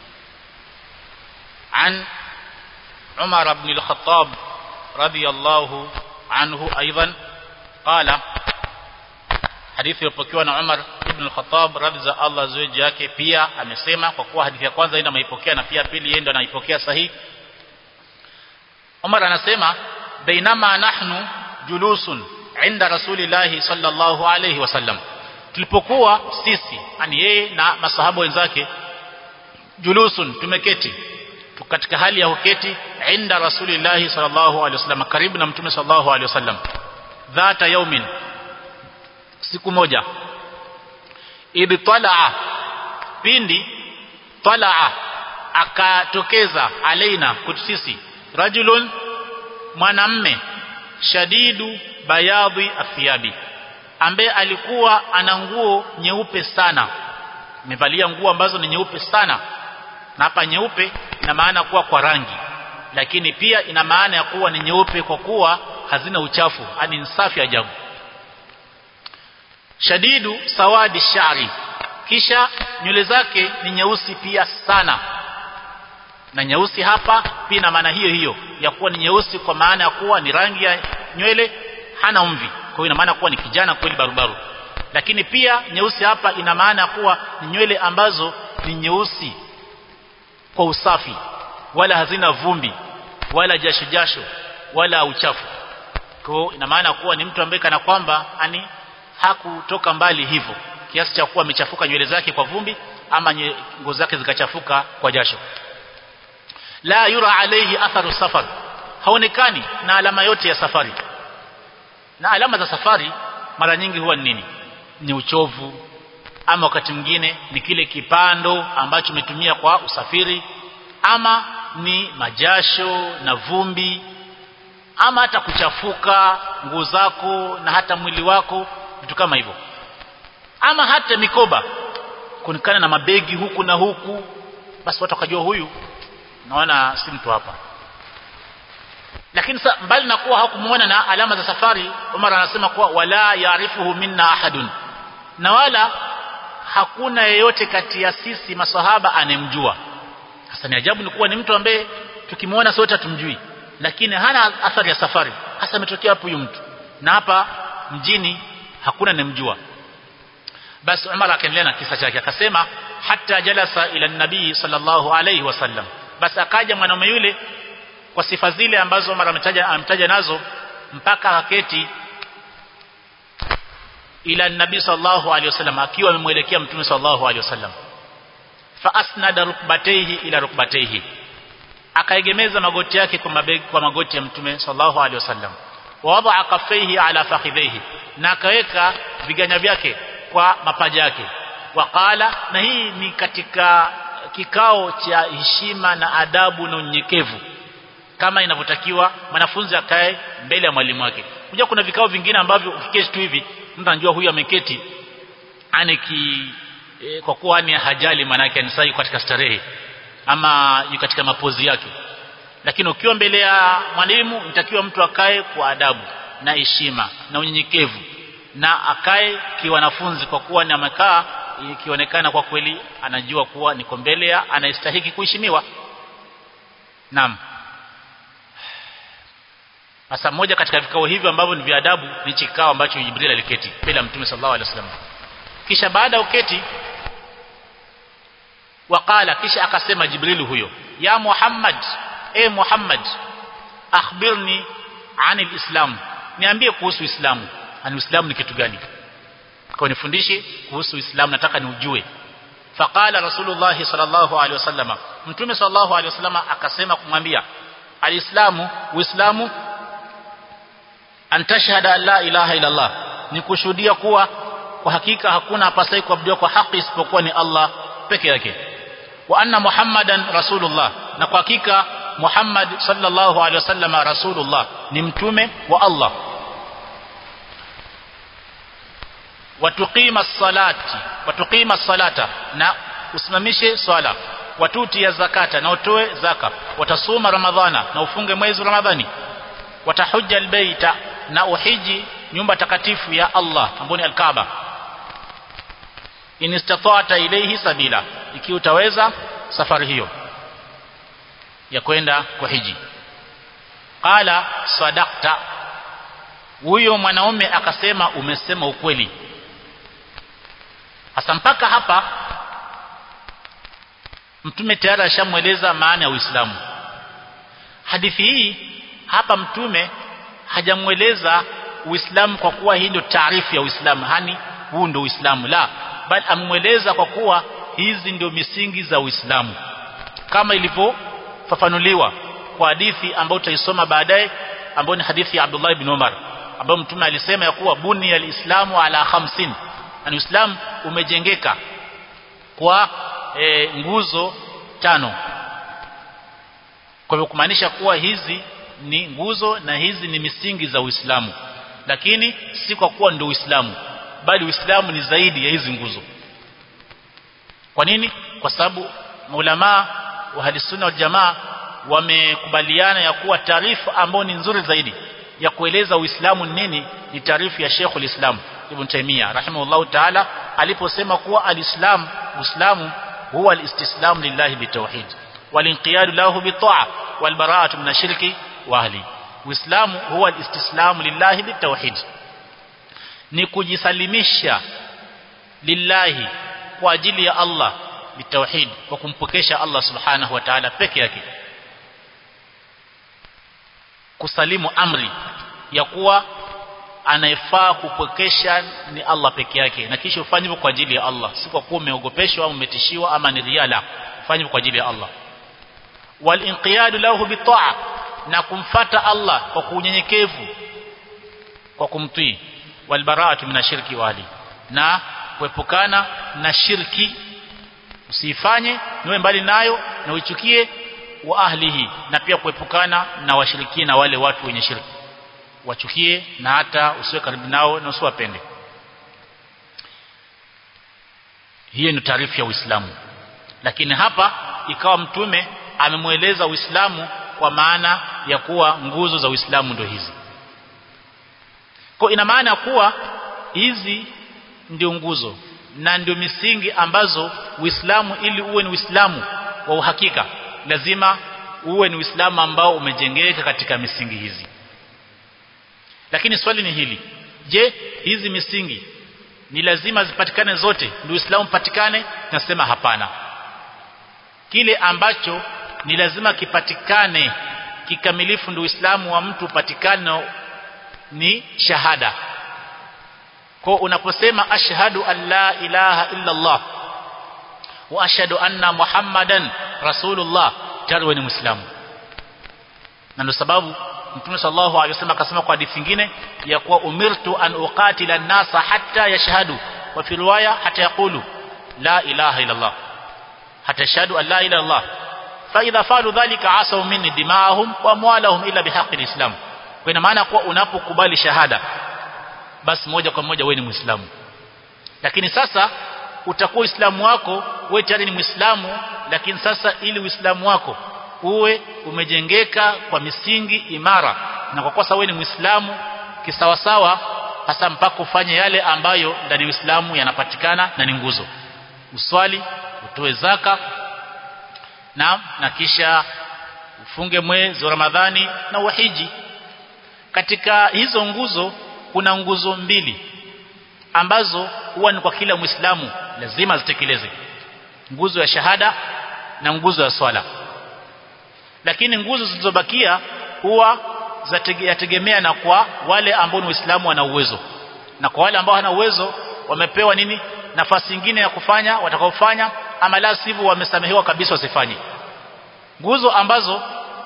Speaker 1: an عمر بن الخطاب رضي الله عنه أيضا قال hadithi iliyopokewa na Umar ibn al-Khattab radhi za Allah ziwe yake pia amesema kwa kuwa hadithi ya kwanza ndio ameipokea na pia pili yeye ndio anaipokea sahihi Umar anasema bainama nahnu julusun inda rasulillahi sallallahu alayhi wasallam tulipokuwa sisi yani yeye na masahaba wenzake julusun tumeketi katika hali ya uketi inda rasulillahi sallallahu alaihi wasallam karibu na mtume sallallahu alaihi wasallam dhata yaumin siku moja idh talaa pindi talaa akatokeza alaina kwetu sisi rajulun mwanamme shadidu bayadhi athiyabi ambaye alikuwa ana nguo nyeupe sana amevalia nguo ambazo ni nyeupe sana na hapa nyeupe ina maana kuwa kwa rangi lakini pia ina maana ya kuwa ni nyeupe kwa kuwa hazina uchafu ani ni safi ajabu shadidu sawadi shari kisha nywele zake ni nyeusi pia sana na nyeusi hapa pia ina maana hiyo hiyo ya kuwa ni nyeusi kwa maana ya kuwa ni rangi ya nywele hana umvi kwa hiyo ina maana kuwa ni kijana kweli barubaru lakini pia nyeusi hapa ina maana kuwa ni nywele ambazo ni nyeusi kwa usafi wala hazina vumbi wala jasho jasho wala uchafu kwa ina maana kuwa ni mtu ambaye kana kwamba ani hakutoka mbali hivyo kiasi cha kuwa amechafuka nywele zake kwa vumbi ama nguo zake zikachafuka kwa jasho la yura alayhi atharu safar haonekani na alama yote ya safari na alama za safari mara nyingi huwa ni nini ni uchovu ama wakati mwingine ni kile kipando ambacho umetumia kwa usafiri ama ni majasho na vumbi ama hata kuchafuka nguo zako na hata mwili wako vitu kama hivyo ama hata mikoba kuonekana na mabegi huku na huku basi watu wakajua huyu naona si mtu hapa lakini sa, mbali na kuwa hakumuona na alama za safari Umar anasema kuwa wala yaarifuhu minna ahadun na wala hakuna yeyote kati ya sisi masahaba anemjua sasa ni ajabu ni kuwa ni mtu ambaye tukimwona sote hatumjui lakini hana athari ya safari hasa ametokea hapo huyu mtu na hapa mjini hakuna anemjua basi Umar akaendelea na kisa chake akasema hata jalasa ila nabii sallallahu alayhi wasallam basi akaja mwanaume yule kwa sifa zile ambazo Umar ametaja amtaja nazo mpaka aketi ila nabii sallallahu alayhi wasallam akiwa amemwelekea mtume sallallahu alayhi wasallam fa asnada rukbatayhi ila rukbatayhi akaegemeza magoti yake kwa mabegi kwa magoti ya mtume sallallahu alayhi wasallam wa wadaa kaffaihi ala fakhidhihi na akaweka viganya vyake kwa mapaja yake waqala na hii ni katika kikao cha heshima na adabu na unyenyekevu kama inavyotakiwa mwanafunzi akae mbele ya mwalimu wake unajua kuna vikao vingine ambavyo ukiketi tu hivi mtu anajua huyu ameketi aniki e, kwa kuwa ni hajali manake ni sahi katika starehe ama yu katika mapozi yake lakini ukiwa mbele ya mwalimu inatakiwa mtu akae kwa adabu na heshima na unyenyekevu na akae kiwanafunzi kwa kuwa ni amekaa ikionekana kwa kweli anajua kuwa niko mbele ya anastahili kuheshimiwa naam sasa moja katika vikao hivyo ambavyo ni vya adabu ni kikao ambacho Jibril aliketi mbele ya Mtume sallallahu alaihi wasallam kisha baada ya uketi waqala kisha akasema Jibril huyo ya Muhammad e Muhammad akhbirni anil islam niambie kuhusu Uislamu ani Uislamu ni kitu gani kwa nifundishe kuhusu Uislamu nataka niujue faqala Rasulullah sallallahu alaihi wasallam Mtume sallallahu alaihi wasallam akasema kumwambia alislamu Uislamu antashhada la ilaha illa Allah ni kushuhudia kuwa kwa hakika hakuna apasai kuabudiwa kwa haki isipokuwa ni Allah peke yake wa anna muhammadan rasulullah na kwa hakika Muhammad sallallahu alaihi wasallam rasulullah ni mtume wa Allah watuqima salati watuqima salata na usimamishe swala watuti ya zakata na utoe zaka watasuma ramadhana na ufunge mwezi ramadhani watahujja albayta na uhiji nyumba takatifu ya Allah ambayo ni alkaaba in istata'ta ilayhi sabila ikiwa utaweza safari hiyo ya kwenda kuhiji qala sadaqta huyo mwanaume akasema umesema ukweli hasa mpaka hapa mtume tayari ashamweleza maana ya Uislamu hadithi hii hapa mtume hajamweleza Uislamu kwa kuwa hii ndio taarifu ya Uislamu hani huu ndio Uislamu la bali amweleza kwa kuwa hizi ndio misingi za Uislamu kama ilivyofafanuliwa kwa hadithi ambayo tutaisoma baadaye ambayo ni hadithi ya Abdullah ibn Umar ambayo mtume alisema ya kuwa buni alislamu ala khamsin na Uislamu umejengeka kwa e, nguzo tano kwa hivyo kumaanisha kuwa hizi ni nguzo na hizi ni misingi za Uislamu lakini si kwa kuwa ndio Uislamu bali Uislamu ni zaidi ya hizi nguzo kwa nini kwa sababu maulama wa hadisunna wal jamaa wamekubaliana ya kuwa taarifa ambayo ni nzuri zaidi ya kueleza Uislamu ni nini ni taarifa ya Sheikh ulislam Ibn Taymiyyah rahimahullahu ta'ala aliposema kuwa alislam Uislamu huwa alistislam lillahi bitawhid walinqiyadu lahu bitaa walbara'atu min ashirki wa ahli Uislamu huwa alistislamu lillahi bitawhid ni kujisalimisha lillahi kwa ajili ya Allah bitawhid kwa kumpokesha Allah subhanahu wa ta'ala peke yake kusalimu amri ya kuwa anayefaa kupokesha ni Allah peke yake na kisha ufanye hivyo kwa ajili ya Allah si kwa kuwa umeogopeshwa au umetishiwa ama ni riala ufanye hivyo kwa ajili ya Allah wal inqiyadu lahu bitaa na kumfata Allah kwa kunyenyekevu kwa kumtii wal bara'atu min ashirki wali na kuepukana na shirki usifanye niwe mbali nayo na uichukie wa ahlihi na pia kuepukana na washirikina wale watu wenye shirki wachukie na hata usiwe karibu nao na usiwapende hiyo ni taarifa ya Uislamu lakini hapa ikawa mtume amemweleza Uislamu kwa maana ya kuwa nguzo za Uislamu ndio hizi kwa ina maana kuwa hizi ndio nguzo na ndio misingi ambazo Uislamu ili uwe ni Uislamu wa uhakika lazima uwe ni Uislamu ambao umejengeka katika misingi hizi lakini swali ni hili je hizi misingi ni lazima zipatikane zote ndio Uislamu patikane nasema hapana kile ambacho ni lazima kipatikane kikamilifu ndio Uislamu wa mtu upatikane ni shahada kwa unaposema ashhadu an la ilaha illa Allah wa ashhadu anna muhammadan rasulullah tayari ni muislamu na ndio sababu Mtume sallallahu alaihi wasallam akasema kwa hadithi nyingine ya kuwa umirtu an uqatila an-nasa hatta yashhadu wa fi riwaya hatta yaqulu la ilaha illa Allah hata shahadu an la ilaha illallah fa idha falu dhalika asaw minni dima'ahum wa amwalahum illa bihaqqi alislam kwa ina maana kuwa unapokubali shahada basi moja kwa moja wewe ni muislamu lakini sasa utakuwa uislamu wako wewe tayari ni muislamu lakini sasa ili uislamu wako uwe umejengeka kwa misingi imara na kwa kosa wewe ni muislamu kisawasawa hasa mpaka ufanye yale ambayo ndani ya Uislamu yanapatikana na ni nguzo uswali utoe zaka na na kisha ufunge mwezi wa Ramadhani na uhiji katika hizo nguzo kuna nguzo mbili ambazo huwa ni kwa kila Muislamu lazima zitekeleze nguzo ya shahada na nguzo ya swala lakini nguzo zilizobakia huwa yategemea na kwa wale ambao ni waislamu wana uwezo na kwa wale ambao hana uwezo wamepewa nini nafasi nyingine ya kufanya watakaofanya ama la sivyo wamesamehewa kabisa wasifanye nguzo ambazo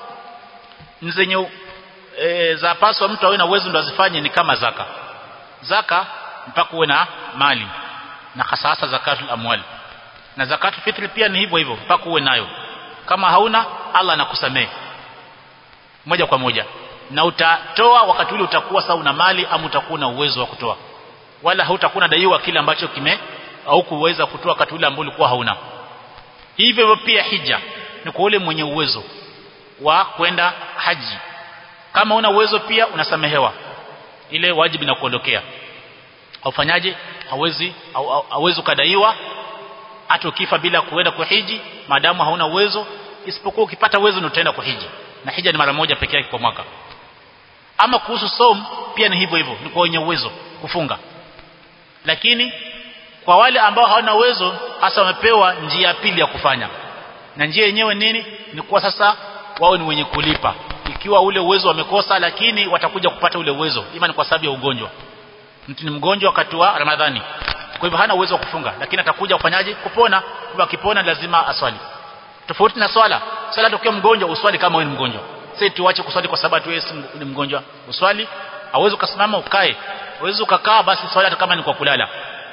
Speaker 1: ni zenye e, za paswa mtu awe na uwezo ndo azifanye ni kama zaka zaka mpaka uwe na mali na hasa hasa zakatul amwal na zakatul fitri pia ni hivyo hivyo mpaka uwe nayo kama hauna Allah anakusamehe moja kwa moja na utatoa wakati ule utakuwa sawa una mali ama utakuwa na uwezo wa kutoa wala hautakuwa na daiwa kile ambacho kime au kuweza kutoa wakati ule ambao ulikuwa hauna hivyo pia hija ni kwa ule mwenye uwezo wa kwenda haji kama una uwezo pia unasamehewa ile wajibu inakuondokea aufanyaje hawezi hawezi kadaiwa hata ukifa bila kuenda kuhiji maadamu hauna uwezo isipokuwa ukipata uwezo ndio utaenda kuhiji na hija ni mara moja pekee yake kwa mwaka ama kuhusu som pia ni hivyo hivyo ni kwa wenye uwezo kufunga lakini kwa wale ambao hawana uwezo hasa wamepewa njia ya pili ya kufanya na njia yenyewe nini ni kuwa sasa wao ni wenye kulipa ikiwa ule uwezo wamekosa lakini watakuja kupata ule uwezo ima ni kwa sababu ya ugonjwa mtu ni mgonjwa wakati wa Ramadhani kwa hivyo hana uwezo wa kufunga lakini atakuja kufanyaje kupona kwa akipona lazima aswali tofauti na swala swala tokea mgonjwa uswali kama wewe ni mgonjwa sisi tuache kuswali kwa sababu wewe ni mgonjwa uswali hauwezi ukasimama ukae hauwezi ukakaa basi swali hata kama ni kwa kulala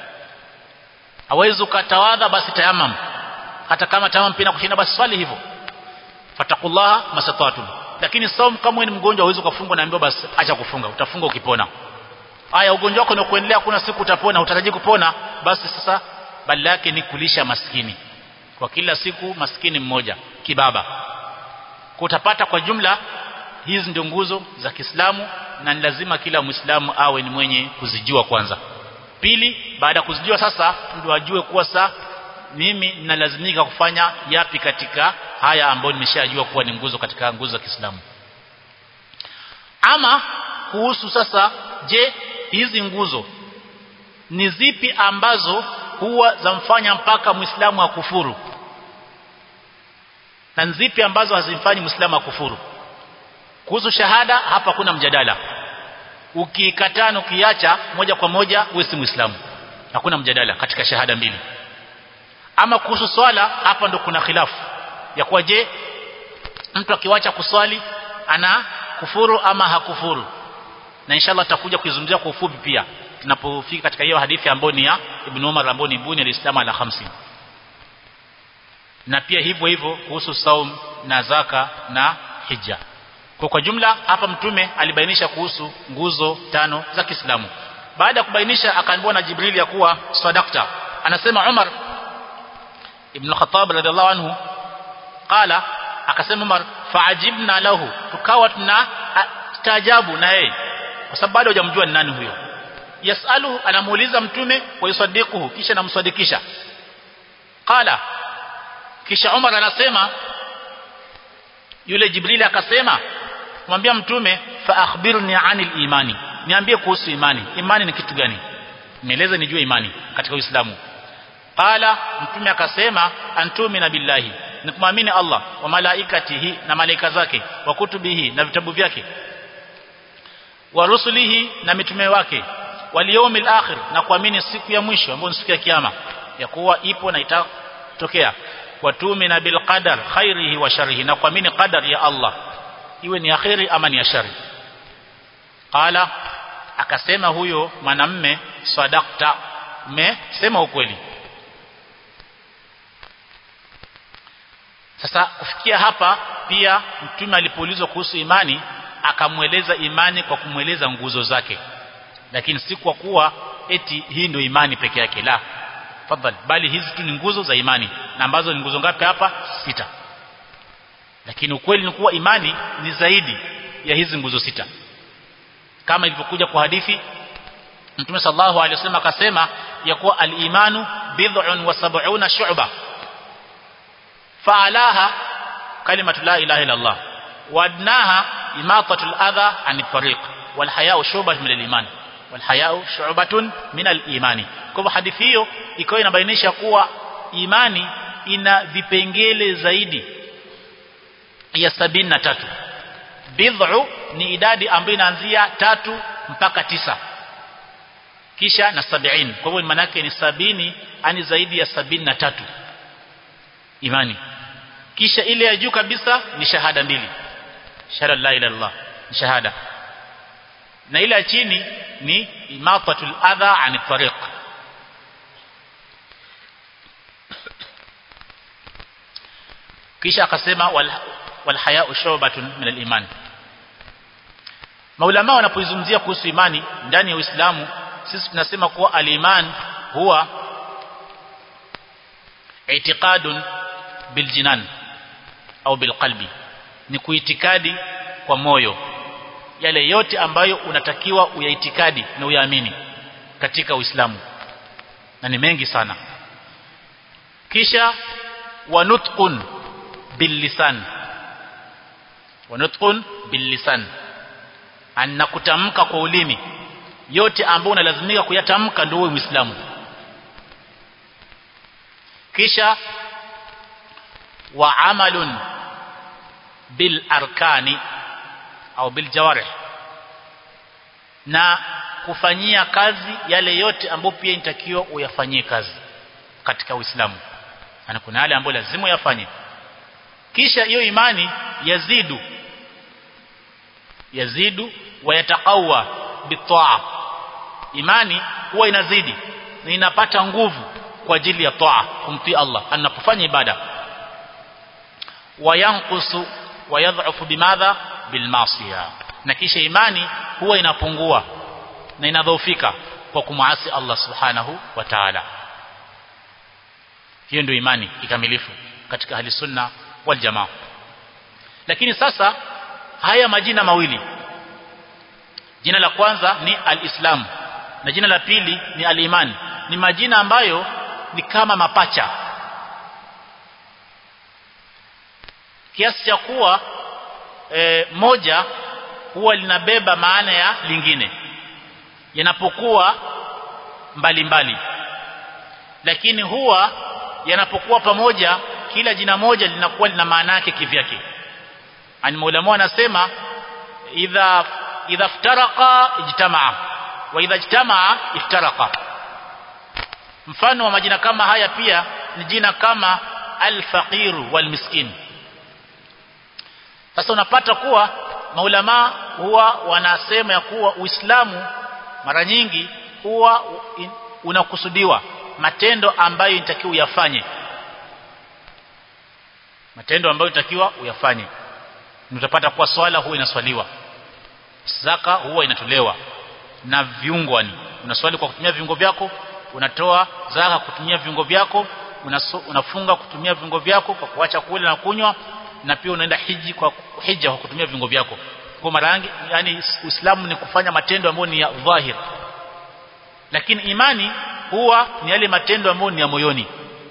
Speaker 1: hauwezi ukatawadha basi tayamam hata kama tayamam pina kushinda basi swali hivyo fatakullaha masatatu lakini saum kama wewe ni mgonjwa hauwezi ukafunga naambiwa basi acha kufunga utafunga ukipona haya ugonjwa wako ni kuendelea kuna siku utapona utaraji kupona basi sasa badala yake ni kulisha maskini kwa kila siku maskini mmoja kibaba utapata kwa jumla hizi ndio nguzo za Kiislamu na ni lazima kila Muislamu awe ni mwenye kuzijua kwanza pili baada ya kuzijua sasa ndio ajue kuwa saa mimi ninalazimika kufanya yapi katika haya ambayo nimeshajua kuwa ni nguzo katika nguzo za Kiislamu ama kuhusu sasa je hizi nguzo ni zipi ambazo huwa zamfanya mpaka Muislamu akufuru na zipi ambazo hazimfanyi Muislamu akufuru kuhusu shahada hapa kuna mjadala ukikataa na ukiacha moja kwa moja wewe si Muislamu hakuna mjadala katika shahada mbili ama kuhusu swala hapa ndo kuna khilafu ya kuwa je mtu akiwacha kuswali ana kufuru ama hakufuru na inshallah tutakuja kuizungumzia kwa ufupi pia tunapofika katika hiyo hadithi ambayo ni ya Ibn Umar ambayo ni buni al-Islam ala 50 na pia hivyo hivyo kuhusu saum na zaka na hija kwa kwa jumla hapa mtume alibainisha kuhusu nguzo tano za Kiislamu baada ya kubainisha akaambiwa na Jibril ya kuwa sadakta anasema Umar ibn Khattab radhiallahu anhu qala akasema Umar faajibna lahu tukawa tuna taajabu na yeye kwa sababu bado hujamjua ni nani huyo yasalu anamuuliza mtume wa yusaddiquhu kisha namsadikisha qala kisha Umar anasema yule Jibril akasema mwambia mtume fa akhbirni anil imani niambie kuhusu imani imani ni kitu gani nieleze nijue imani katika Uislamu qala mtume akasema antumina billahi ni kumwamini Allah wa malaikatihi na malaika zake wa kutubihi na vitabu vyake wa rusulihi na mitume wake wal yawmil akhir na kuamini siku ya mwisho ambayo ni siku ya kiyama ya kuwa ipo na itatokea watumina bil qadar khairihi wa sharrihi na kuamini qadar ya Allah iwe ni akhiri ama ni shari qala akasema huyo mwanamme sadaqta umesema ukweli sasa kufikia hapa pia mtume alipoulizwa kuhusu imani akamweleza imani kwa kumweleza nguzo zake lakini si kwa kuwa eti hii ndio imani peke yake la fadhali bali hizi tu ni nguzo za imani na ambazo ni nguzo ngapi hapa sita lakini ukweli ni kuwa imani ni zaidi ya hizi nguzo sita kama ilivyokuja kwa hadithi Mtume sallallahu alaihi wasallam akasema ya kuwa al-imanu bid'un wa sab'una shu'ba fa'alaha kalimatu la ilaha illa Allah wa adnaha imatatu al-adha 'an tariq wal haya'u shu'batun min al-iman wal haya'u shu'batun min al-imani kwa hivyo hadithi hiyo ikawa inabainisha kuwa imani ina vipengele zaidi ya sabini na tatu bid'u ni idadi ambayo inaanzia tatu mpaka tisa kisha na sabiini kwa hivyo maana yake ni sabini ani zaidi ya sabini na tatu imani kisha ile ya juu kabisa ni shahada mbili shahada la ilaha illallah ni shahada na ile ya chini ni imatatul adha ani tariq kisha akasema wal, wal haya'u shubatun min al-iman maulama wanapoizungumzia kuhusu imani ndani ya Uislamu sisi tunasema kuwa al-iman huwa i'tiqadun biljinan au bilqalbi ni kuitikadi kwa moyo yale yote ambayo unatakiwa uyaitikadi na uyaamini katika Uislamu na ni mengi sana kisha wanutqun billisan wanutqun billisan anna kutamka kwa ulimi yote ambayo unalazimika kuyatamka ndio uwe Muislamu kisha wa amalun bil arkani au bil jawarih na kufanyia kazi yale yote ambayo pia inatakiwa uyafanyie kazi katika Uislamu na kuna yale ambayo lazima uyafanye kisha hiyo imani yazidu yazidu wa yataqawa bitaa imani huwa inazidi na inapata nguvu kwa ajili ya taa kumtii Allah anapofanya ibada wayanqusu wayadh'ufu bimadha bilmasiya na kisha imani huwa inapungua na inadhoofika kwa kumwasi Allah subhanahu wa ta'ala hiyo ndio imani ikamilifu katika hali sunna wal jamaa lakini sasa haya majina mawili jina la kwanza ni al-islam na jina la pili ni al-iman ni majina ambayo ni kama mapacha kiasi cha kuwa e, moja huwa linabeba maana ya lingine yanapokuwa mbalimbali lakini huwa yanapokuwa pamoja kila jina moja linakuwa lina maana yake kivyake ani maulama anasema idha idha iftaraqa ijtamaa wa idha ijtamaa iftaraqa mfano wa majina kama haya pia ni jina kama al-faqir wal-miskin sasa unapata kuwa maulama huwa wanasema ya kuwa Uislamu mara nyingi huwa unakusudiwa matendo ambayo inatakiwa uyafanye matendo ambayo inatakiwa uyafanye utapata kuwa swala huwa inaswaliwa zaka huwa inatolewa na viungo ni unaswali kwa kutumia viungo vyako unatoa zaka kutumia viungo vyako unaso, unafunga kutumia viungo vyako kwa kuacha kula na kunywa na pia unaenda hiji kwa hija kwa kutumia viungo vyako kwa mara yangi yani Uislamu ni kufanya matendo ambayo ni ya dhahir lakini imani huwa ni yale matendo ambayo ni ya moyoni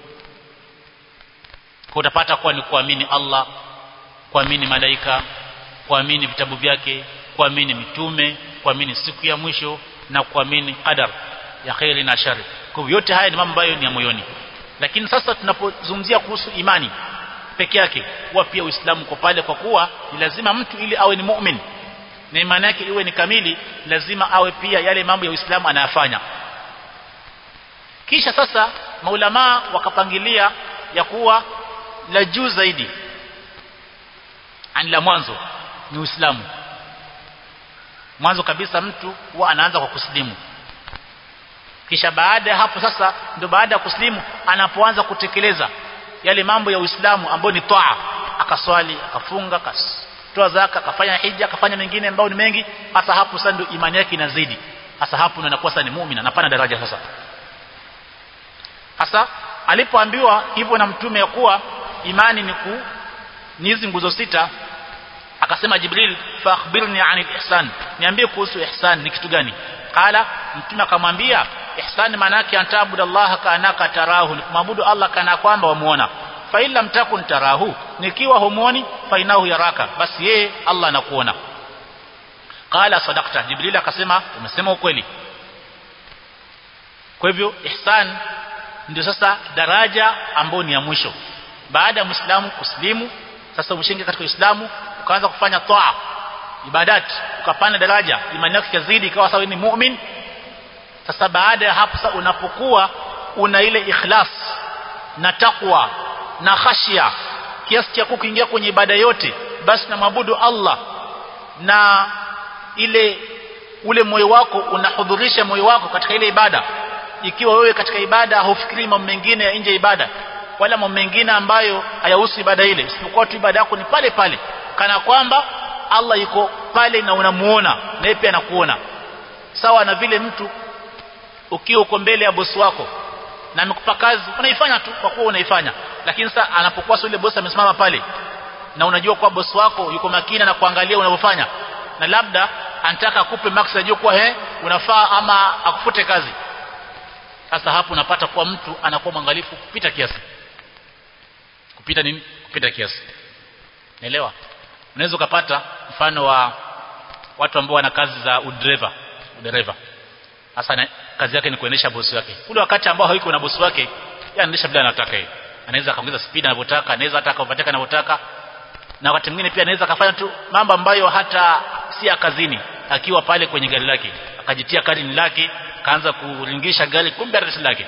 Speaker 1: kwa utapata kuwa ni kuamini Allah kuamini malaika kuamini vitabu vyake kuamini mitume kuamini siku ya mwisho na kuamini qadar ya khairi na shari kwa yote haya ni mambo ambayo ni ya moyoni lakini sasa tunapozungumzia kuhusu imani peke yake huwa pia Uislamu kwa pale kwa kuwa ni lazima mtu ili awe ni mu'min na imani yake iwe ni kamili lazima awe pia yale mambo ya Uislamu anayafanya kisha sasa maulama wakapangilia ya kuwa la juu zaidi ani la mwanzo ni Uislamu mwanzo kabisa mtu huwa anaanza kwa kuslimu kisha baada ya hapo sasa ndio baada ya kuslimu anapoanza kutekeleza yale mambo ya Uislamu ambayo ni taa akaswali akafunga akatoa zaka akafanya hija akafanya mengine ambayo ni mengi hasa hapo sasa ndio imani yake inazidi hasa hapo ndio anakuwa sasa ni muumini anapanda daraja sasa hasa alipoambiwa hivyo na mtume ya kuwa imani ni ku ni hizi nguzo sita akasema Jibril fa akhbirni anil ihsan niambie kuhusu ihsan ni kitu gani qala mtume akamwambia ihsan maana yake antabudu Allah kaanaka tarahu kumwabudu Allah kana kwamba wamuona fa illa mtakun tarahu nikiwa humuoni fa inahu yaraka basi yeye Allah anakuona qala sadaqta Jibril akasema umesema ukweli kwa hivyo ihsan ndio sasa daraja ambayo ni ya mwisho baada ya muislamu kuslimu sasa umeshingia katika uislamu ukaanza kufanya toa ibadat ukapanda daraja imani yako ikazidi ikawa sawa ni mu'min sasa baada ya hapo sasa unapokuwa una ile ikhlas na takwa na khashia kiasi cha kuingia kwenye ibada yote basi namwabudu Allah na ile ule moyo wako unahudhurisha moyo wako katika ile ibada ikiwa wewe katika ibada haufikiri mambo mengine ya nje ya ibada wala mambo mengine ambayo hayahusu ibada ile isipokuwa tu ibada yako ni pale pale kana kwamba Allah yuko pale na unamuona na yeye pia anakuona sawa na vile mtu ukiwa uko mbele ya bosi wako na amekupa kazi unaifanya tu kwa kuwa unaifanya lakini sasa anapokuwa yule bosi amesimama pale na unajua kwa bosi wako yuko makini na kuangalia unavyofanya na labda anataka akupe max ajue kuwa he unafaa ama akufute kazi sasa hapo unapata kuwa mtu anakuwa mwangalifu kupita kiasi kupita nini kupita kiasi naelewa unaweza ukapata mfano wa watu ambao wana kazi za udereva udereva hasa kazi yake ni kuendesha bosi wake ule wakati ambao hayuko na bosi wake yeye anaendesha bila anataka yeye anaweza akaongeza speed anavyotaka anaweza hata akapatika anavyotaka na wakati mwingine pia anaweza akafanya tu mambo ambayo hata si ya kazini akiwa pale kwenye gari lake akajitia kadi lake kaanza kuringisha gari kumbe arisi lake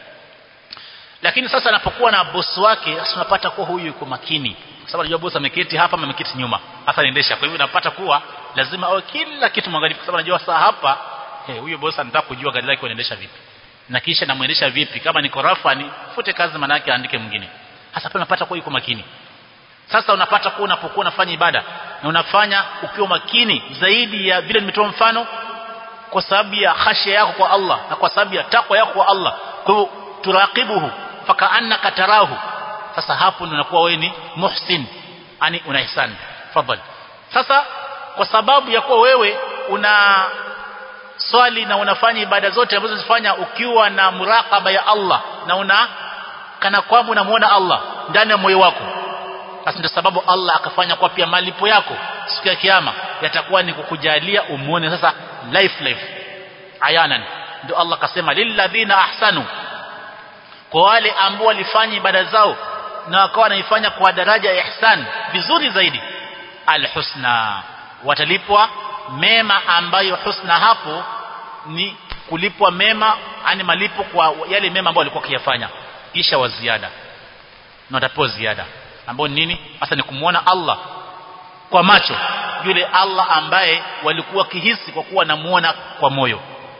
Speaker 1: lakini sasa anapokuwa na bosi wake sasa unapata kuwa huyu yuko makini kwa sababu anajua bosi ameketi hapa ama ameketi nyuma hasa anaendesha kwa hivyo unapata kuwa lazima awe kila kitu mwangalifu kwa sababu anajua saa hapa hey, huyo bosi anataka kujua gari lake anaendesha vipi na kisha namuendesha vipi kama ni korafa ni fute kazi maana yake aandike mwingine hasa pia unapata kuwa yuko makini sasa unapata kuwa unapokuwa unafanya ibada na unafanya ukiwa makini zaidi ya vile nimetoa mfano kwa sababu ya khashya yako kwa Allah na kwa sababu ya takwa yako kwa Allah kwa hivyo turaqibuhu fakaannaka tarahu sasa hapo ndio unakuwa wewe ni muhsin yani una ihsan fadhali sasa kwa sababu ya kuwa wewe una swali na unafanya ibada zote ambazo zifanya ukiwa na muraqaba ya Allah na una kana kwamba unamuona Allah ndani ya moyo wako basi ndio sababu Allah akafanya kwa pia malipo yako siku ya kiyama yatakuwa ni kukujalia umuone sasa life life ayanan ndio Allah akasema lilladhina ahsanu kwa wale ambao walifanya ibada zao na wakawa wanaifanya kwa daraja ya ihsan vizuri zaidi alhusna watalipwa mema ambayo husna hapo ni kulipwa mema ani malipo kwa yale mema ambayo walikuwa kiyafanya kisha wa ziada na watapewa ziada ambao nini hasa ni kumuona Allah kwa macho yule Allah ambaye walikuwa kihisi kwa kuwa namuona kwa moyo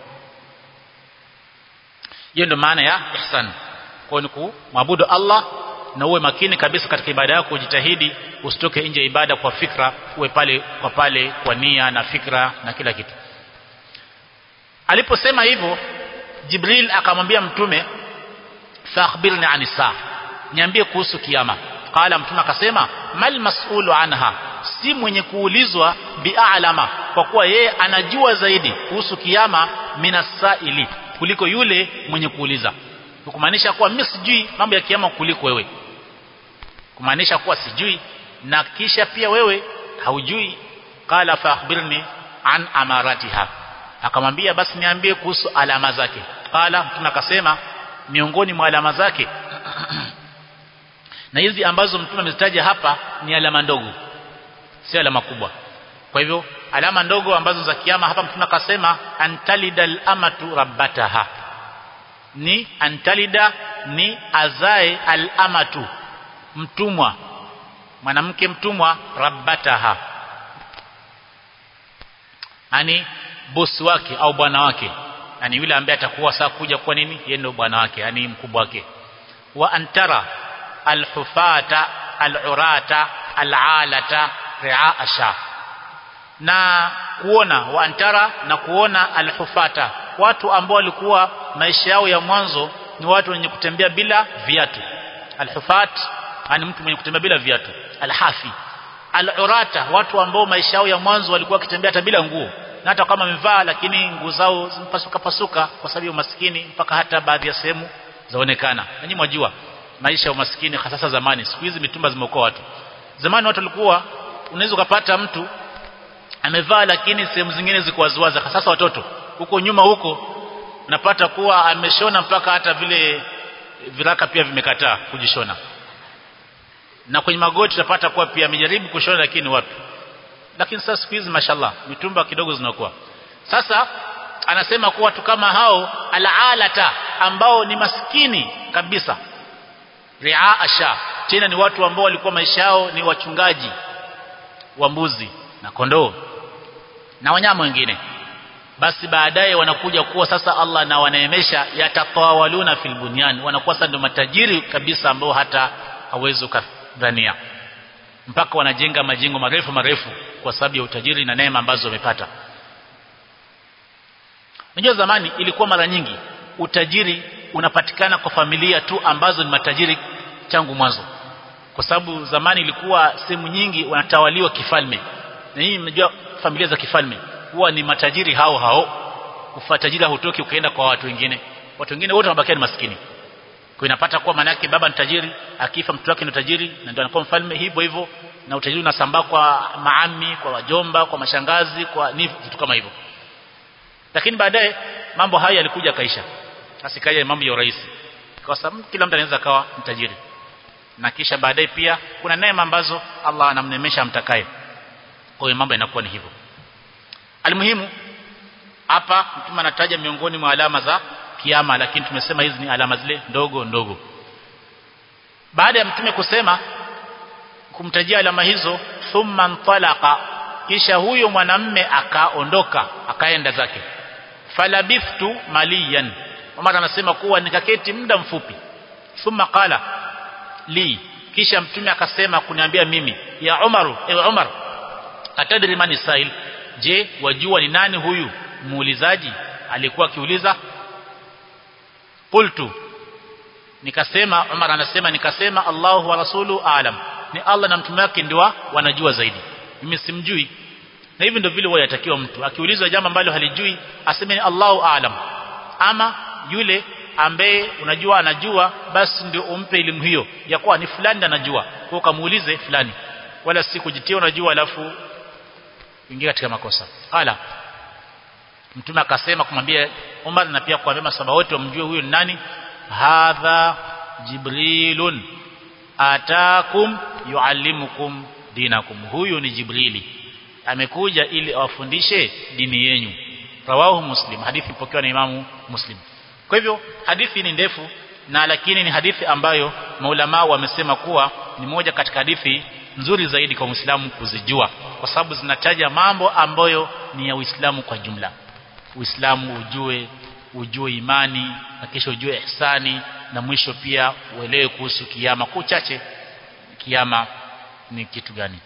Speaker 1: hiyo ndio maana ya ihsan kwa ni kumwabudu Allah na uwe makini kabisa katika ibada yako ujitahidi usitoke nje ya ibada kwa fikra uwe pale kwa pale kwa nia na fikra na kila kitu aliposema hivyo Jibril akamwambia mtume fakhbirni anisa niambie kuhusu kiyama qala mtume akasema mal mas'ulu anha si mwenye kuulizwa bi'alama kwa kuwa yeye anajua zaidi kuhusu kiyama minasaili kuliko yule mwenye kuuliza kumaanisha kuwa mimi sijui mambo ya kiyama kuliko wewe kumaanisha kuwa sijui na kisha pia wewe haujui qala fa akhbirni an amaratiha akamwambia basi niambie kuhusu alama zake qala mtume akasema miongoni mwa alama zake na hizi ambazo mtume amezitaja hapa ni alama ndogo si alama kubwa kwa hivyo alama ndogo ambazo za kiyama hapa mtume akasema antalidal amatu rabbataha ni antalida ni azae al-amatu mtumwa mwanamke mtumwa rabbataha yani bosi wake au bwana wake yani yule ambaye atakuwa saa kuja kwa nini yeye ndio bwana wake yani mkubwa wake wa antara alhufata alurata alalata ria asha na kuona waantara na kuona alhufata watu ambao walikuwa maisha yao ya mwanzo ni watu wenye kutembea bila viatu alhufat ani mtu mwenye kutembea bila viatu alhafi alurata watu ambao maisha yao ya mwanzo walikuwa wakitembea hata bila nguo na hata kama wamevaa lakini nguo zao zimepasuka pasuka kwa sababu ya umaskini mpaka hata baadhi ya sehemu zaonekana nanyi mwajua maisha ya umaskini hasa zamani siku hizi mitumba zimeokoa watu zamani watu walikuwa unaweza kupata mtu amevaa lakini sehemu zingine ziko waziwazi sasa watoto huko nyuma huko unapata kuwa ameshona mpaka hata vile viraka pia vimekataa kujishona na kwenye magoti utapata kuwa pia amejaribu kushona lakini wapi lakini sasa siku hizi mashallah mitumba kidogo zinakuwa sasa anasema kuwa watu kama hao alaalata ambao ni maskini kabisa ria asha tena ni watu ambao walikuwa maisha yao ni wachungaji wa mbuzi na kondoo na wanyama wengine basi baadaye wanakuja kuwa sasa Allah na wanaemesha yatatawaluna fil bunyan wanakuwa sasa ndio matajiri kabisa ambao hata hawezi kudhania mpaka wanajenga majengo marefu marefu kwa sababu ya utajiri na neema ambazo wamepata Unajua zamani ilikuwa mara nyingi utajiri unapatikana kwa familia tu ambazo ni matajiri tangu mwanzo kwa sababu zamani ilikuwa sehemu nyingi wanatawaliwa kifalme na hii mnajua familia za kifalme huwa ni matajiri hao hao ufatajiri hutoki ukaenda kwa watu wengine watu wengine wote wanabakia ni maskini kwa inapata kuwa maana yake baba ni tajiri akifa mtoto wake ni tajiri na ndio anakuwa mfalme hivyo hivyo na utajiri unasambaa kwa maami kwa wajomba kwa mashangazi kwa ni vitu kama hivyo lakini baadaye mambo haya yalikuja kaisha asikaja mambo ya urahisi kwa sababu kila mtu anaweza kawa mtajiri na kisha baadaye pia kuna neema ambazo Allah anamnemesha amtakaye kwa hiyo mambo yanakuwa ni hivyo almuhimu hapa mtume anataja miongoni mwa alama za kiama lakini tumesema hizi ni alama zile ndogo ndogo baada ya mtume kusema kumtajia alama hizo thumma ntalaqa kisha huyo mwanamme akaondoka akaenda zake falabithtu maliyan Umar anasema kuwa nikaketi muda mfupi thumma qala li kisha mtume akasema kuniambia mimi ya Umaru ewe Umar atadri mani sail je wajua ni nani huyu muulizaji alikuwa akiuliza qultu nikasema Umar anasema nikasema Allahu wa rasulu alam ni Allah na mtume wake ndio wanajua zaidi mimi simjui na hivi ndio vile huwa yatakiwa mtu akiulizwa jambo ambalo halijui aseme ni Allahu aalam ama yule ambaye unajua anajua basi ndio umpe elimu hiyo ya kuwa ni fulani anajua kwa kamuulize fulani wala si kujitia unajua alafu ingia katika makosa ala mtume akasema kumwambia Umar na pia kuambia masaba wote wamjue huyo ni nani hadha jibrilun atakum yuallimukum dinakum huyu ni jibrili amekuja ili awafundishe dini yenu rawahu muslim hadithi ipokewa na imamu muslim kwa hivyo hadithi ni ndefu na lakini ni hadithi ambayo maulama wamesema kuwa ni moja katika hadithi nzuri zaidi kwa Muislamu kuzijua kwa sababu zinataja mambo ambayo ni ya Uislamu kwa jumla Uislamu ujue ujue imani na kisha ujue ihsani na mwisho pia uelewe kuhusu kiyama kwa uchache kiyama ni kitu gani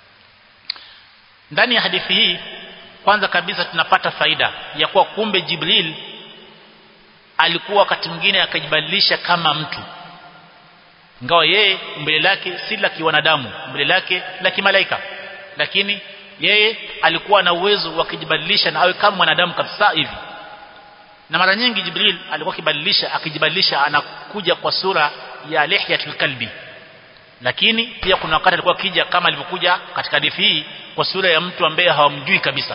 Speaker 1: ndani ya hadithi hii kwanza kabisa tunapata faida ya kuwa kumbe Jibril alikuwa wakati mwingine akajibadilisha kama mtu ingawa yeye mbele lake si la kiwanadamu mbele lake la kimalaika lakini yeye alikuwa na uwezo wa kujibadilisha na awe kama mwanadamu kabisa hivi na mara nyingi Jibril alikuwa akibadilisha akijibadilisha anakuja kwa sura ya lihyatul kalbi lakini pia kuna wakati alikuwa akija kama alivyokuja katika hadithi hii kwa sura ya mtu ambaye hawamjui kabisa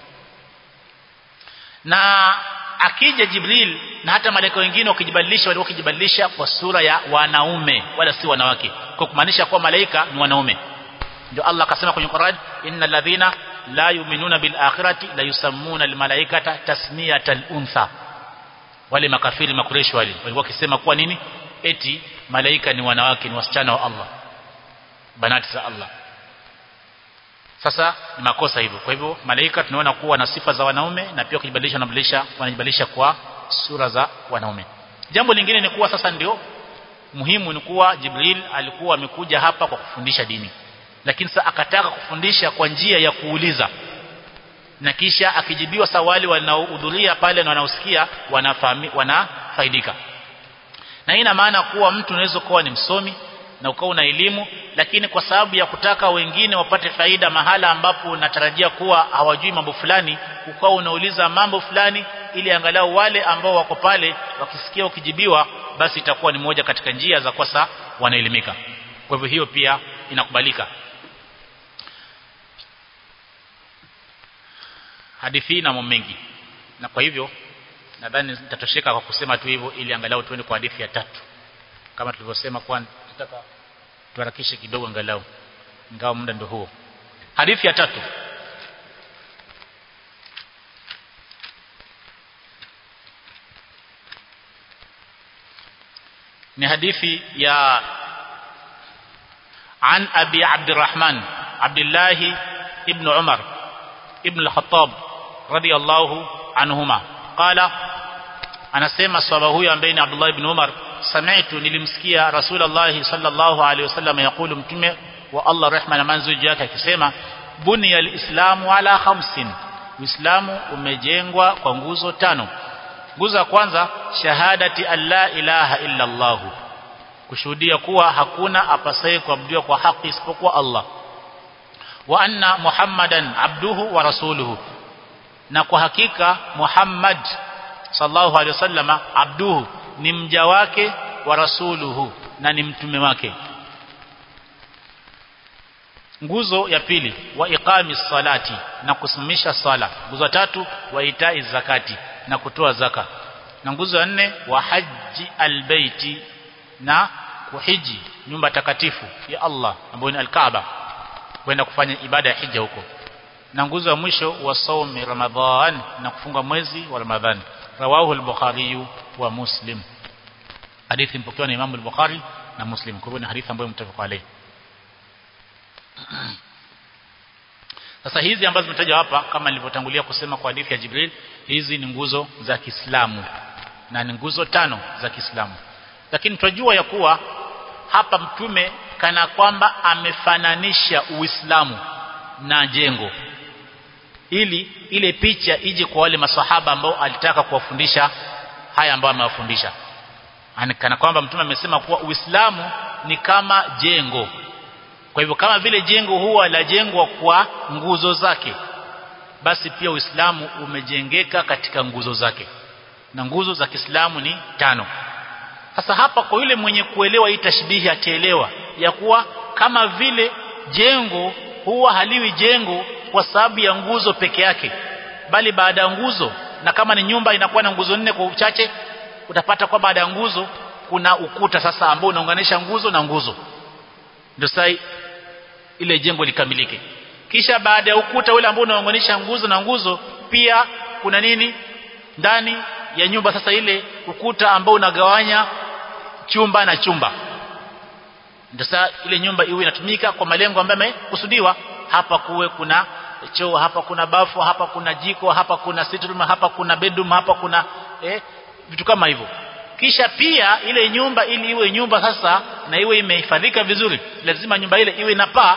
Speaker 1: na akija Jibril na hata malaika wengine wakijibadilisha walikuwa wakijibadilisha kwa sura ya wanaume wala si wanawake kwa kumaanisha kuwa malaika ni wanaume ndio Allah akasema kwenye Qur'an innal ladhina la yu'minuna bil akhirati la yusammuna al malaikata tasmiyatal untha wale makafiri makureshi wale walikuwa wakisema kuwa nini eti malaika ni wanawake ni wasichana wa Allah banati za Allah sasa ni makosa hivyo kwa hivyo malaika tunaona kuwa na sifa za wanaume na pia kujibadilisha wanabadilisha wanajibadilisha kwa sura za wanaume jambo lingine ni kuwa sasa ndio muhimu ni kuwa Jibril alikuwa amekuja hapa kwa kufundisha dini lakini sasa akataka kufundisha kwa njia ya kuuliza na kisha akijibiwa swali wanaohudhuria pale na wanaosikia wanafahami wanafaidika na hii ina maana kuwa mtu unaweza kuwa ni msomi na ukawa una elimu lakini kwa sababu ya kutaka wengine wapate faida mahala ambapo unatarajia kuwa hawajui mambo fulani ukawa unauliza mambo fulani ili angalau wale ambao wako pale wakisikia ukijibiwa basi itakuwa ni moja katika njia za kwasa wanaelimika kwa hivyo hiyo pia inakubalika hadithi na mambo mengi na kwa hivyo nadhani nitatosheka kwa kusema tu hivyo ili angalau tuende kwa hadithi ya tatu kama tulivyosema kwa nataka tuharakishe kidogo angalau ingawa muda ndio huo hadithi ya tatu ni hadithi ya عن أبي عبد الرحمن عبد الله ابن عمر ابن الخطاب رضي الله عنهما قال anasema swaba huyo ambaye ni Abdullah ibn Umar sami'tu nilimsikia Rasulullah sallallahu alaihi wasallam yakulu mtume wa Allah rehma na manzo yake akisema buniya alislamu ala khamsin Uislamu umejengwa kwa nguzo tano nguzo ya kwanza shahadati alla ilaha illa Allah kushuhudia kuwa hakuna apasaye kuabudiwa kwa haki isipokuwa Allah wa anna Muhammadan abduhu wa rasuluhu na kwa hakika Muhammad sallallahu alaihi wasallama abduhu ni mja wake wa rasuluhu na ni mtume wake nguzo ya pili wa iqami salati na kusimamisha sala nguzo tatu wa itai zakati na kutoa zaka na nguzo ya nne wa haji albaiti na kuhiji nyumba takatifu ya Allah ambayo ni al-Kaaba kwenda kufanya ibada ya hija huko na nguzo ya mwisho wa saumi ramadhan na kufunga mwezi wa ramadhani rawahu al-bukhari wa muslim hadithi mpokewa na Imam al-Bukhari na Muslim kwa hivyo ni hadithi ambayo mtafaka alayhi sasa hizi ambazo zimetajwa hapa kama nilivyotangulia kusema kwa hadithi ya Jibril hizi ni nguzo za Kiislamu na ni nguzo tano za Kiislamu lakini tunajua ya kuwa hapa mtume kana kwamba amefananisha Uislamu na jengo ili ile picha ije kwa wale maswahaba ambao alitaka kuwafundisha haya ambayo amewafundisha kana kwamba mtume amesema kuwa Uislamu ni kama jengo kwa hivyo kama vile jengo huwa la jengwa kwa nguzo zake basi pia Uislamu umejengeka katika nguzo zake na nguzo za Kiislamu ni tano sasa hapa kwa yule mwenye kuelewa hii tashbihi ataelewa ya kuwa kama vile jengo huwa haliwi jengo kwa sababu ya nguzo peke yake bali baada ya nguzo na kama ni nyumba inakuwa na nguzo nne kwa uchache utapata kwa baada ya nguzo kuna ukuta sasa ambao unaunganisha nguzo na nguzo ndio sasa ile jengo likamilike kisha baada ya ukuta ule ambao unaunganisha nguzo na nguzo pia kuna nini ndani ya nyumba sasa ile ukuta ambao unagawanya chumba na chumba ndio sasa ile nyumba iwe inatumika kwa malengo ambayo yamekusudiwa hapa kuwe kuna choo hapa kuna bafu hapa kuna jiko hapa kuna sitting room hapa kuna bedroom hapa kuna eh, vitu kama hivyo kisha pia ile nyumba ili iwe nyumba sasa na iwe imehifadhika vizuri lazima nyumba ile iwe na paa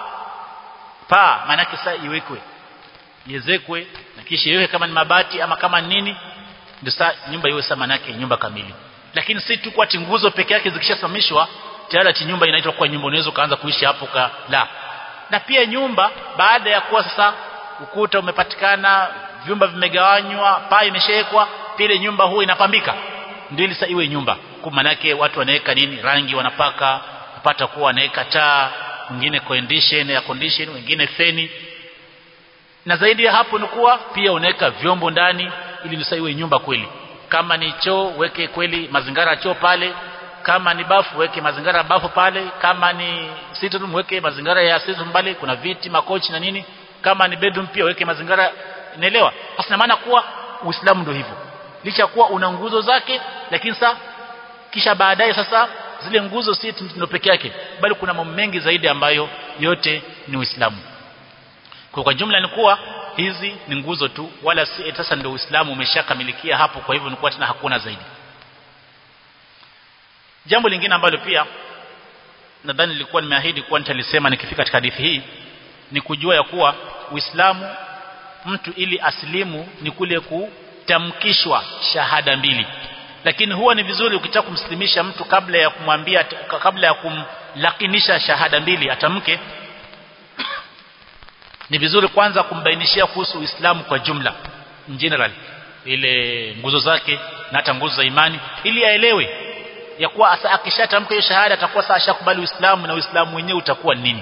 Speaker 1: paa maana sasa iwekwe iwezekwe na kisha iwe kama ni mabati ama kama nini ndio sasa nyumba iwe sama yake nyumba kamili lakini si tu kwa nguzo peke yake zikishasamishwa tayari ati nyumba inaitwa kwa nyumba unaweza kaanza kuishi hapo ka la na pia nyumba baada ya kuwa sasa ukuta umepatikana vyumba vimegawanywa paa imeshawekwa pia nyumba huwa inapambika ndio ili sasa iwe nyumba kwa maana yake watu wanaweka nini rangi wanapaka kupata kuwa wanaweka taa wengine condition ya condition wengine feni na zaidi ya hapo ni kuwa pia unaweka vyombo ndani ili sasa iwe nyumba kweli kama ni choo weke kweli mazingara choo pale kama ni bafu weke mazingara ya bafu pale kama ni sitting room weke mazingara ya sitting room pale kuna viti makochi na nini kama ni bedroom pia weke mazingara inaelewa basi maana kuwa Uislamu ndio hivyo licha kuwa una nguzo zake lakini sasa kisha baadaye sasa zile nguzo si ndio peke yake bali kuna mambo mengi zaidi ambayo yote ni Uislamu kwa kwa jumla ni kuwa hizi ni nguzo tu wala si sasa ndio Uislamu umeshakamilikia hapo kwa hivyo ni kuwa tena hakuna zaidi jambo lingine ambalo pia nadhani nilikuwa nimeahidi kuwa nitalisema nikifika katika hadithi hii ni kujua ya kuwa Uislamu mtu ili asilimu ni kule kutamkishwa shahada mbili lakini huwa ni vizuri ukitaka kumslimisha mtu kabla ya kumwambia kabla ya kumlakinisha shahada mbili atamke ni vizuri kwanza kumbainishia kuhusu Uislamu kwa jumla in general ile nguzo zake na hata nguzo za imani ili aelewe ya kuwa asa akishatamka hiyo shahada atakuwa sasa ashakubali Uislamu na Uislamu wenyewe utakuwa nini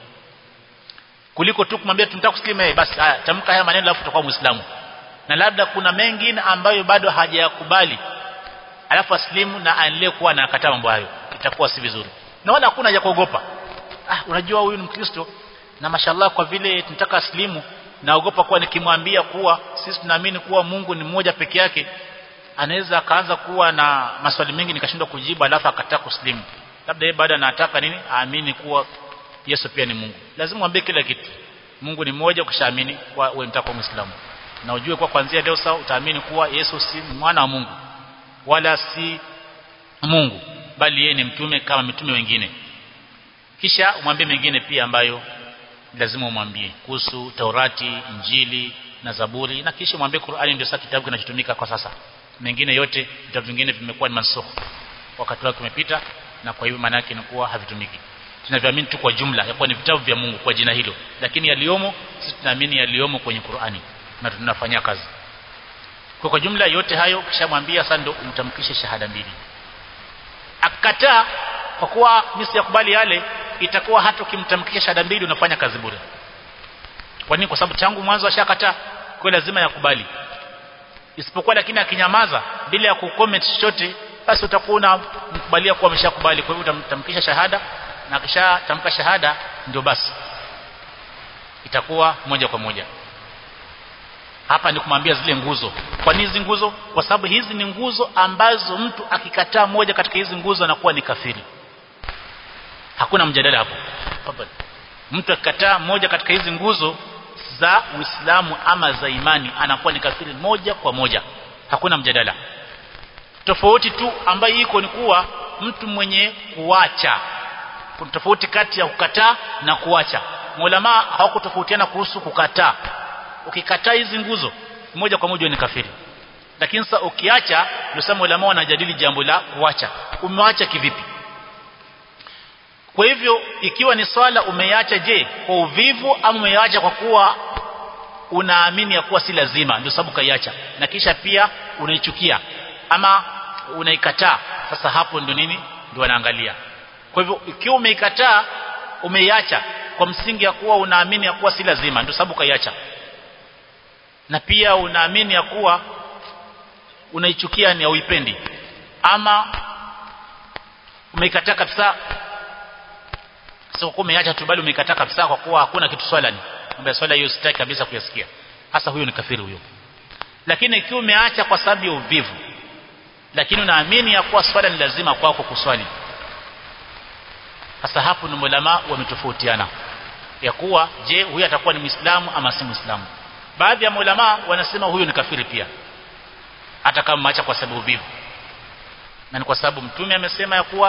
Speaker 1: kuliko tu kumwambia tunataka kuslimu basi haya tamka haya maneno alafu utakuwa Muislamu na labda kuna mengine ambayo bado hajayakubali alafu aslimu na aendelee kuwa anakataa mambo hayo itakuwa si vizuri na wala hakuna haja kuogopa ah unajua huyu ni Mkristo na mashallah kwa vile tunataka aslimu naogopa kuwa nikimwambia kuwa sisi tunaamini kuwa Mungu ni mmoja peke yake anaweza akaanza kuwa na maswali mengi nikashindwa kujibu alafu akataa kuslimu labda yeye baada anataka nini aamini kuwa Yesu pia ni Mungu lazima mwambie kila kitu Mungu ni mmoja ukishaamini kwa wewe mtako Muislamu na ujue kwa kuanzia leo sasa utaamini kuwa Yesu si mwana wa Mungu wala si Mungu bali yeye ni mtume kama mitume wengine kisha umwambie mengine pia ambayo lazima umwambie kuhusu Taurati, Injili na Zaburi na kisha mwambie Qur'ani ndio sasa kitabu kinachotumika kwa sasa. Mengine yote vitabu vingine vimekuwa ni mansukh. Wakati wake umepita na kwa hivyo maana yake ni kuwa havitumiki. Tunavyoamini tu kwa jumla ya kuwa ni vitabu vya Mungu kwa jina hilo. Lakini yaliomo sisi tunaamini yaliomo kwenye Qur'ani na tunafanyia kazi. Kwa kwa jumla yote hayo kishamwambia sasa ndio umtamkishe shahada mbili. Akakataa kwa kuwa mimi siyakubali yale itakuwa hata ukimtamkisha shahada mbili unafanya kazi bure kwa nini kwa sababu tangu mwanzo ashakataa kwa lazima yakubali isipokuwa lakini akinyamaza bila ya kucomment chochote basi utakuwa unamkubalia kuwa ameshakubali kwa hivyo utamtamkisha shahada na kisha tamka shahada ndio basi itakuwa moja kwa moja hapa ni kumwambia zile nguzo kwa nini hizi nguzo kwa sababu hizi ni nguzo ambazo mtu akikataa moja katika hizi nguzo anakuwa ni kafiri hakuna mjadala hapo mtu akikataa moja katika hizi nguzo za Uislamu ama za imani anakuwa ni kafiri moja kwa moja hakuna mjadala tofauti tu ambayo iko ni kuwa mtu mwenye kuacha kuna tofauti kati ya kukataa na kuacha maulama hawakutofautiana kuhusu kukataa ukikataa hizi nguzo moja kwa moja ni kafiri lakini sasa ukiacha ndio sasa maulama wanajadili jambo la kuacha umeacha kivipi kwa hivyo ikiwa ni swala umeiacha je kwa uvivu ama umeiacha kwa kuwa unaamini ya kuwa si lazima ndio sababu kaiacha na kisha pia unaichukia ama unaikataa sasa hapo ndio nini ndio wanaangalia kwa hivyo ikiwa umeikataa umeiacha kwa msingi ya kuwa unaamini ya kuwa si lazima ndio sababu kaiacha na pia unaamini ya kuwa unaichukia ni hauipendi ama umeikataa kabisa sio kwa umeacha tu bali umeikataa kabisa kwa kuwa hakuna kitu swala ni kwamba swala hiyo sitaki kabisa kuyasikia hasa huyo ni kafiri huyo lakini ikiwa umeacha kwa sababu ya uvivu lakini unaamini ya kuwa swala ni lazima kwako kuswali hasa hapo ni ulama wametofautiana ya kuwa je huyu atakuwa ni muislamu ama si muislamu baadhi ya ulama wanasema huyu ni kafiri pia hata kama ameacha kwa sababu uvivu na ni kwa sababu mtume amesema ya kuwa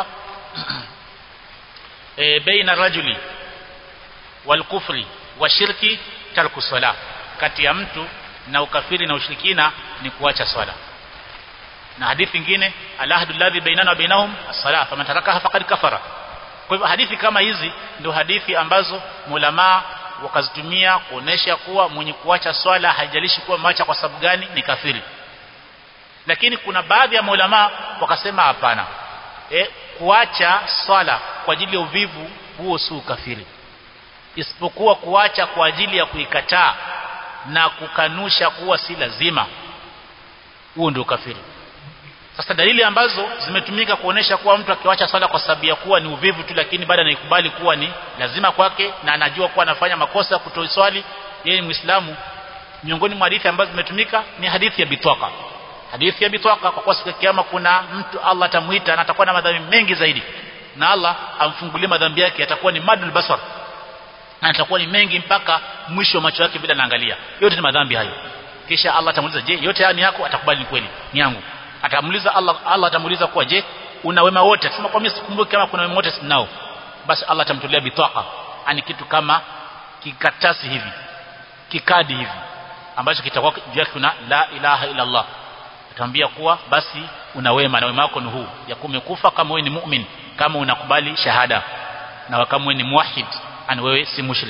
Speaker 1: e, baina rajuli wal kufri wa shirki tarku sala kati ya mtu na ukafiri na ushirikina ni kuacha swala na hadithi nyingine alahdu alladhi bainana wa bainahum as-sala faman tarakaha faqad kafara kwa hivyo hadithi kama hizi ndio hadithi ambazo mulama wakazitumia kuonesha kuwa mwenye kuacha swala haijalishi kuwa macha kwa sababu gani ni kafiri lakini kuna baadhi ya maulama wakasema hapana e, kuacha swala kwa ajili ya uvivu huo si ukafiri isipokuwa kuacha kwa ajili ya kuikataa na kukanusha kuwa si lazima huo ndio ukafiri sasa dalili ambazo zimetumika kuonesha kuwa mtu akiwacha swala kwa sababu ya kuwa ni uvivu tu lakini baada anaikubali kuwa ni lazima kwake na anajua kuwa anafanya makosa kutoi swali yeye ni Muislamu miongoni mwa hadithi ambazo zimetumika ni hadithi ya bitwaka hadithi ya bitwaka kwa kuwa siku ya kiyama kuna mtu Allah atamuita na atakuwa na madhambi mengi zaidi na Allah amfungulie madhambi yake atakuwa ni madul basar na atakuwa ni mengi mpaka mwisho wa macho yake bila naangalia yote ni madhambi hayo kisha Allah atamuuliza je yote haya ni yako atakubali ni kweli ni yangu atamuuliza Allah Allah atamuuliza kuwa je una wema wote akisema kwa mimi sikumbuki kama kuna wema wote sinao basi Allah atamtolea bitaka ani kitu kama kikatasi hivi kikadi hivi ambacho kitakuwa juu yake kuna la ilaha illa Allah atamwambia kuwa basi una wema na wema wako ni huu ya kumekufa kama wewe ni mu'min kama unakubali shahada na kama wewe ni muwahhid ani wewe si mushrik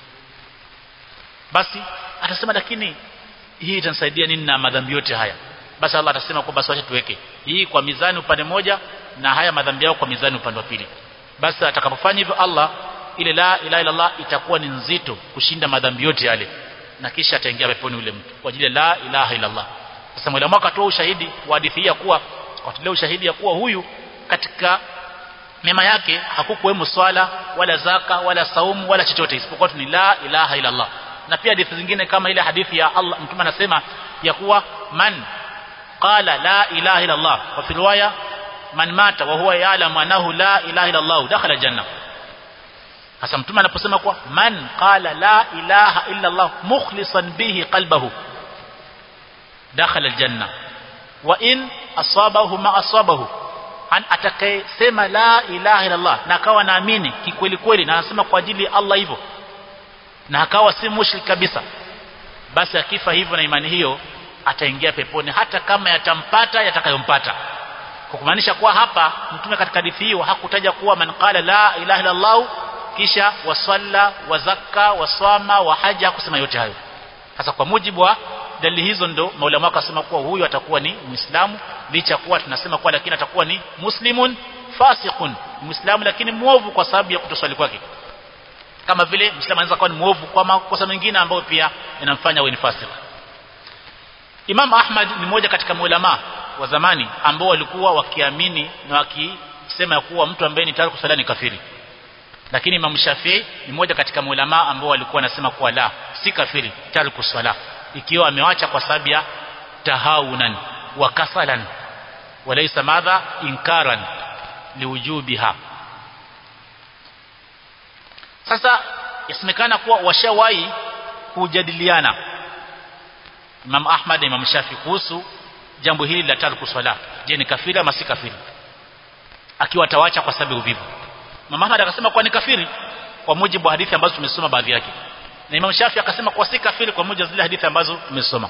Speaker 1: basi atasema lakini hii itanisaidia nini na madhambi yote haya basi Allah atasema kwa basi wacha tuweke hii kwa mizani upande moja na haya madhambi yao kwa mizani upande wa pili basi atakapofanya hivyo Allah ile la ilaha illa Allah itakuwa ni nzito kushinda madhambi yote yale na kisha ataingia peponi ule mtu kwa ajili ya la ilaha illa Allah sasa mwalimu akatoa ushahidi wa hadithi ya kuwa akatolea ushahidi ya kuwa huyu katika mema yake hakukuwemo swala wala zaka wala saumu wala chochote isipokuwa ni la ilaha illa Allah na pia hadithi zingine kama ile hadithi ya Allah mtume anasema ya kuwa man qala la ilaha illa Allah wa fi riwaya man mata wa huwa ya'lamu annahu la ilaha illa Allah dakhala janna hasa mtume anaposema kwa man qala la ilaha illa Allah mukhlisan bihi qalbahu dakhala aljanna wa in asabahu ma asabahu an atakayesema la ilaha illa Allah na akawa naamini kikweli kweli na anasema kwa ajili ya Allah hivyo na akawa si mushrik kabisa basi akifa hivyo na imani hiyo ataingia peponi hata kama yatampata yatakayompata kwa kumaanisha kuwa hapa mtume katika hadithi hiyo hakutaja kuwa man qala la ilaha illa Allah kisha wasalla wazaka waswama wa haja kusema yote hayo sasa kwa mujibu wa dalili hizo ndo maulama wakasema kuwa huyu atakuwa ni muislamu licha kuwa tunasema kuwa lakini atakuwa ni muslimun fasiqun muislamu lakini muovu kwa sababu ya kutoswali kwake kama vile muislamu anaweza kuwa ni muovu kwa makosa mengine ambayo pia inamfanya awe ni fasik Imam Ahmad ni mmoja katika maulama wa zamani ambao walikuwa wakiamini na wakisema kuwa mtu ambaye ni tayari kusali ni kafiri lakini Imam Shafi'i ni mmoja katika maulama ambao walikuwa wanasema kuwa la si kafiri tayari kuswala ikiwa amewacha kwa sababu ya tahawunan wa kasalan walaysa madha inkaran liwujubiha sasa yasemekana kuwa washawahi kujadiliana Imam Ahmad na Imam Shafi kuhusu jambo hili la tarku swala je ni kafiri ama si kafiri akiwa atawacha kwa sababu uvivu Imam Ahmad akasema kuwa ni kafiri kwa mujibu wa hadithi ambazo tumesoma baadhi yake na Imam Shafi akasema kuwa si kafiri kwa mujibu wa zile hadithi ambazo tumesoma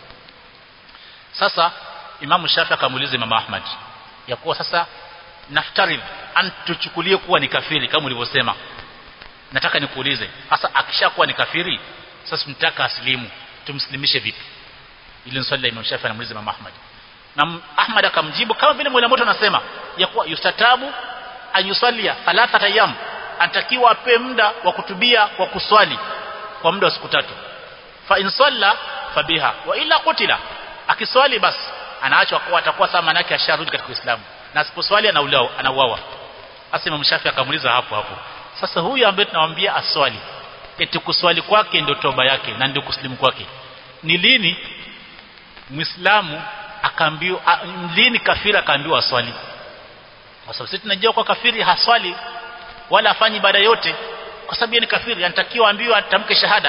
Speaker 1: sasa Imam Shafi akamuuliza Imam Ahmad ya kuwa sasa naftarid an tuchukulie kuwa ni kafiri kama ulivyosema nataka nikuulize sasa akishakuwa ni kafiri sasa tunataka aslimu tumslimishe vipi ili swali la Imam Shafi anamuuliza Imam Ahmad na Ahmad akamjibu kama vile mwalimu wetu anasema ya kuwa yustatabu ayusalia thalathata ayyam anatakiwa ape muda wa kutubia kwa kuswali kwa muda wa siku tatu fa in salla fabiha wa ila kutila akiswali basi anaachwa kwa atakuwa sawa manake asharudi katika Uislamu na asiposwali anauawa anauawa sasa Imam Shafi akamuuliza hapo hapo sasa huyu ambaye tunamwambia aswali eti kuswali kwake ndio toba yake na ndio kuslimu kwake ni lini muislamu akaambiwa lini kafiri akaambiwa aswali kwa sababu sisi tunajua kwa kafiri haswali wala afanyi ibada yote kwa sababu ni kafiri anatakiwa ambiwe atamke shahada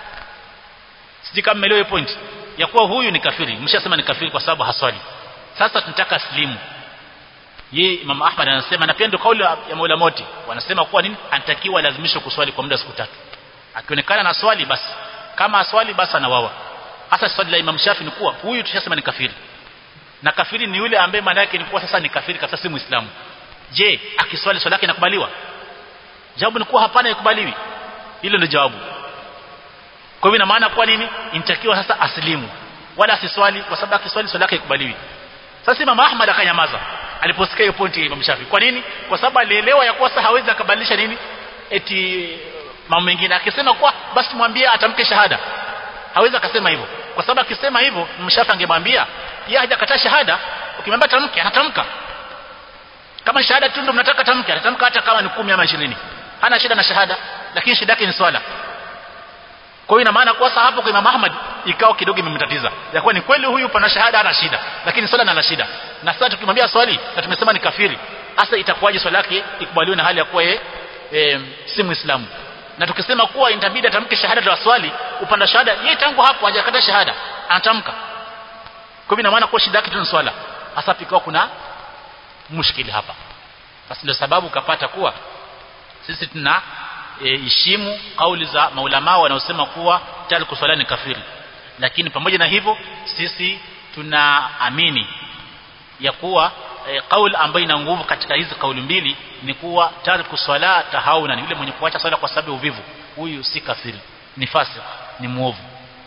Speaker 1: sisi kama melewe point ya kuwa huyu ni kafiri mshasema ni kafiri kwa sababu haswali sasa tunataka slimu ye Imam Ahmad anasema na pia ndio kauli ya maulama wote wanasema kuwa nini anatakiwa lazimishwe kuswali kwa muda siku tatu akionekana na swali basi kama aswali basi anawawa hasa swali la Imam Shafi ni kuwa huyu tushasema ni kafiri na kafiri ni yule ambaye maana yake ni kuwa sasa ni kafiri kabisa si muislamu je akiswali swala yake inakubaliwa jawabu ni kuwa hapana ikubaliwi hilo ndio jawabu kwa hivyo ina maana kwa nini inatakiwa sasa aslimu wala asiswali kwa sababu akiswali swala yake ikubaliwi sasa Imam Ahmad akanyamaza aliposikia hiyo pointi ya Imam Shafi kwa nini kwa sababu alielewa ya kuwa sasa hawezi akabadilisha nini eti mambo mengine akisema kwa basi mwambie atamke shahada hawezi akasema hivyo kwa sababu akisema hivyo mshafi angemwambia yeye hajakataa shahada ukimwambia tamke anatamka kama shahada tu ndio mnataka tamke anatamka hata kama ni kumi ama 20 hana shida na shahada lakini shida yake ni swala kwa hiyo ina maana kwa sasa hapo kwa Imam Ahmad ikao kidogo imemtatiza ya kuwa ni kweli huyu pana shahada ana shida lakini swala ana shida na sasa tukimwambia swali na tumesema ni kafiri hasa itakuwaje swala yake ikubaliwe na hali ya kuwa yeye e, si muislamu na tukisema kuwa inabidi atamke shahada la swali upanda shahada yeye tangu hapo hajakata shahada anatamka kwa hivyo ina maana kwa shida yake tu ni swala hasa pikao kuna mushkili hapa basi ndio sababu kapata kuwa sisi tuna e, heshimu kauli za maulama wanaosema kuwa tariku swala ni kafiri lakini pamoja na hivyo sisi tunaamini ya kuwa e, kauli ambayo ina nguvu katika hizi kauli mbili ni kuwa tariku swala tahauna yule mwenye kuacha swala kwa sababu ya uvivu huyu si kafiri ni fasik ni muovu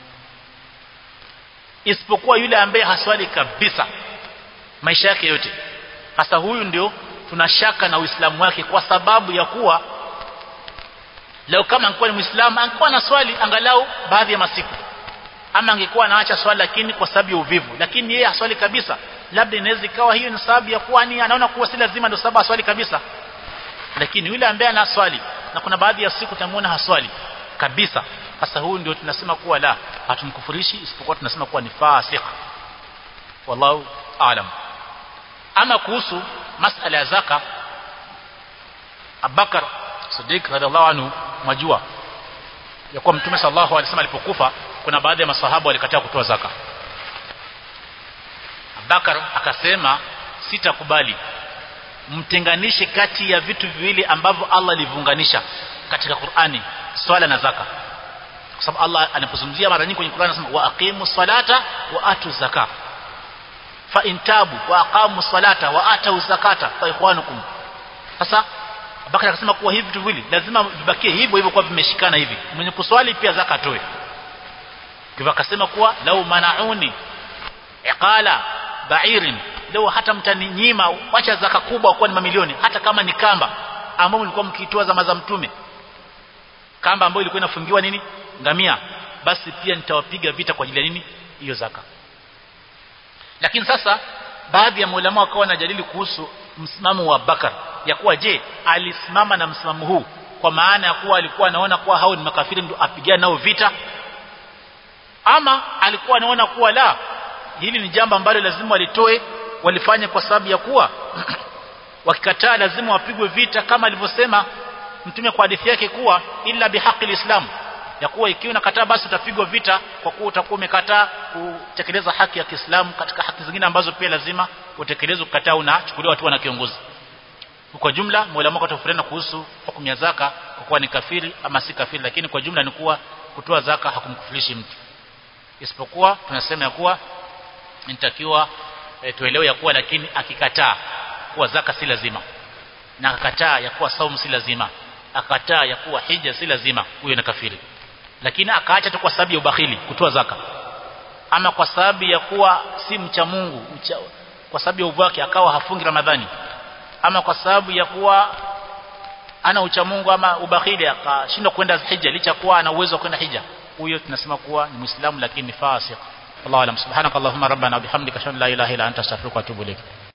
Speaker 1: isipokuwa yule ambaye haswali kabisa maisha yake yote hasa huyu ndio tunashaka na uislamu wake kwa sababu ya kuwa leo kama angekuwa ni muislamu angekuwa na swali angalau baadhi ya masiku ama angekuwa anaacha swali lakini kwa sababu ya uvivu lakini yeye haswali kabisa labda inaweza ikawa hiyo ni sababu ya kuwa ni anaona kuwa si lazima ndio sababu aswali kabisa lakini yule ambaye ana swali na kuna baadhi ya siku tamuona haswali kabisa sasa huyu ndio tunasema kuwa la hatumkufurishi isipokuwa tunasema kuwa ni fasik wallahu aalam ama kuhusu masala ya zaka Abubakar Siddiq radhiallahu anhu majua ya kuwa Mtume sallallahu alaihi wasallam alipokufa kuna baadhi ya masahaba walikataa kutoa zaka Abubakar akasema sitakubali mtenganishe kati ya vitu viwili ambavyo Allah aliviunganisha katika Qur'ani swala na zaka kwa sababu Allah anapozungumzia mara nyingi kwenye Qur'ani anasema wa aqimu salata wa atu zaka fa intabu wa aqamu salata wa atu zakata fa ikhwanukum sasa Abubakar akasema kuwa hivi vitu viwili lazima vibakie hivyo hivyo kwa vimeshikana hivi mwenye kuswali pia zaka atoe kwa akasema kuwa lau manauni iqala ba'irin leo hata mtaninyima wacha zaka kubwa kwa ni mamilioni hata kama ni kamba ambao mlikuwa mkiitoa zama za mtume kamba ambayo ilikuwa inafungiwa nini ngamia basi pia nitawapiga vita kwa ajili ya nini hiyo zaka lakini sasa baadhi ya maulama wakawa wanajadili kuhusu msimamo wa Bakar ya kuwa je alisimama na msimamo huu kwa maana ya kuwa alikuwa anaona kuwa hao ni makafiri ndio apigane nao vita ama alikuwa anaona kuwa la hili ni jambo ambalo lazima walitoe walifanya kwa sababu ya kuwa wakikataa lazima wapigwe vita kama alivyosema mtume kwa hadithi yake kuwa illa bihaqi islam ya kuwa ikiwa unakataa basi utapigwa vita kwa kuwa utakuwa umekataa kutekeleza haki ya Kiislamu katika haki zingine ambazo pia lazima utekeleze kukataa unachukuliwa hatua na kiongozi kwa jumla maulama watofautiana kuhusu hukumu ya zaka kwa kuwa ni kafiri ama si kafiri lakini kwa jumla ni kuwa kutoa zaka hakumkufurishi mtu isipokuwa tunasema ya kuwa inatakiwa e, tuelewe ya kuwa lakini akikataa kuwa zaka si lazima na akakataa ya kuwa saumu si lazima akakataa ya kuwa hija si lazima huyo ni kafiri lakini akaacha tu kwa sababu ya ubakhili kutoa zaka ama kwa sababu ya kuwa si mcha Mungu mcha, kwa sababu ya uvu wake akawa hafungi Ramadhani ama kwa sababu ya kuwa ana ucha Mungu ama ubakhili akashindwa kwenda hija licha kuwa ana uwezo wa kwenda hija huyo tunasema kuwa ni muislamu lakini ni fasik Allah alam subhanakallahumma rabbana bihamdika shalla ilaha illa anta astaghfiruka wa atubu ilayk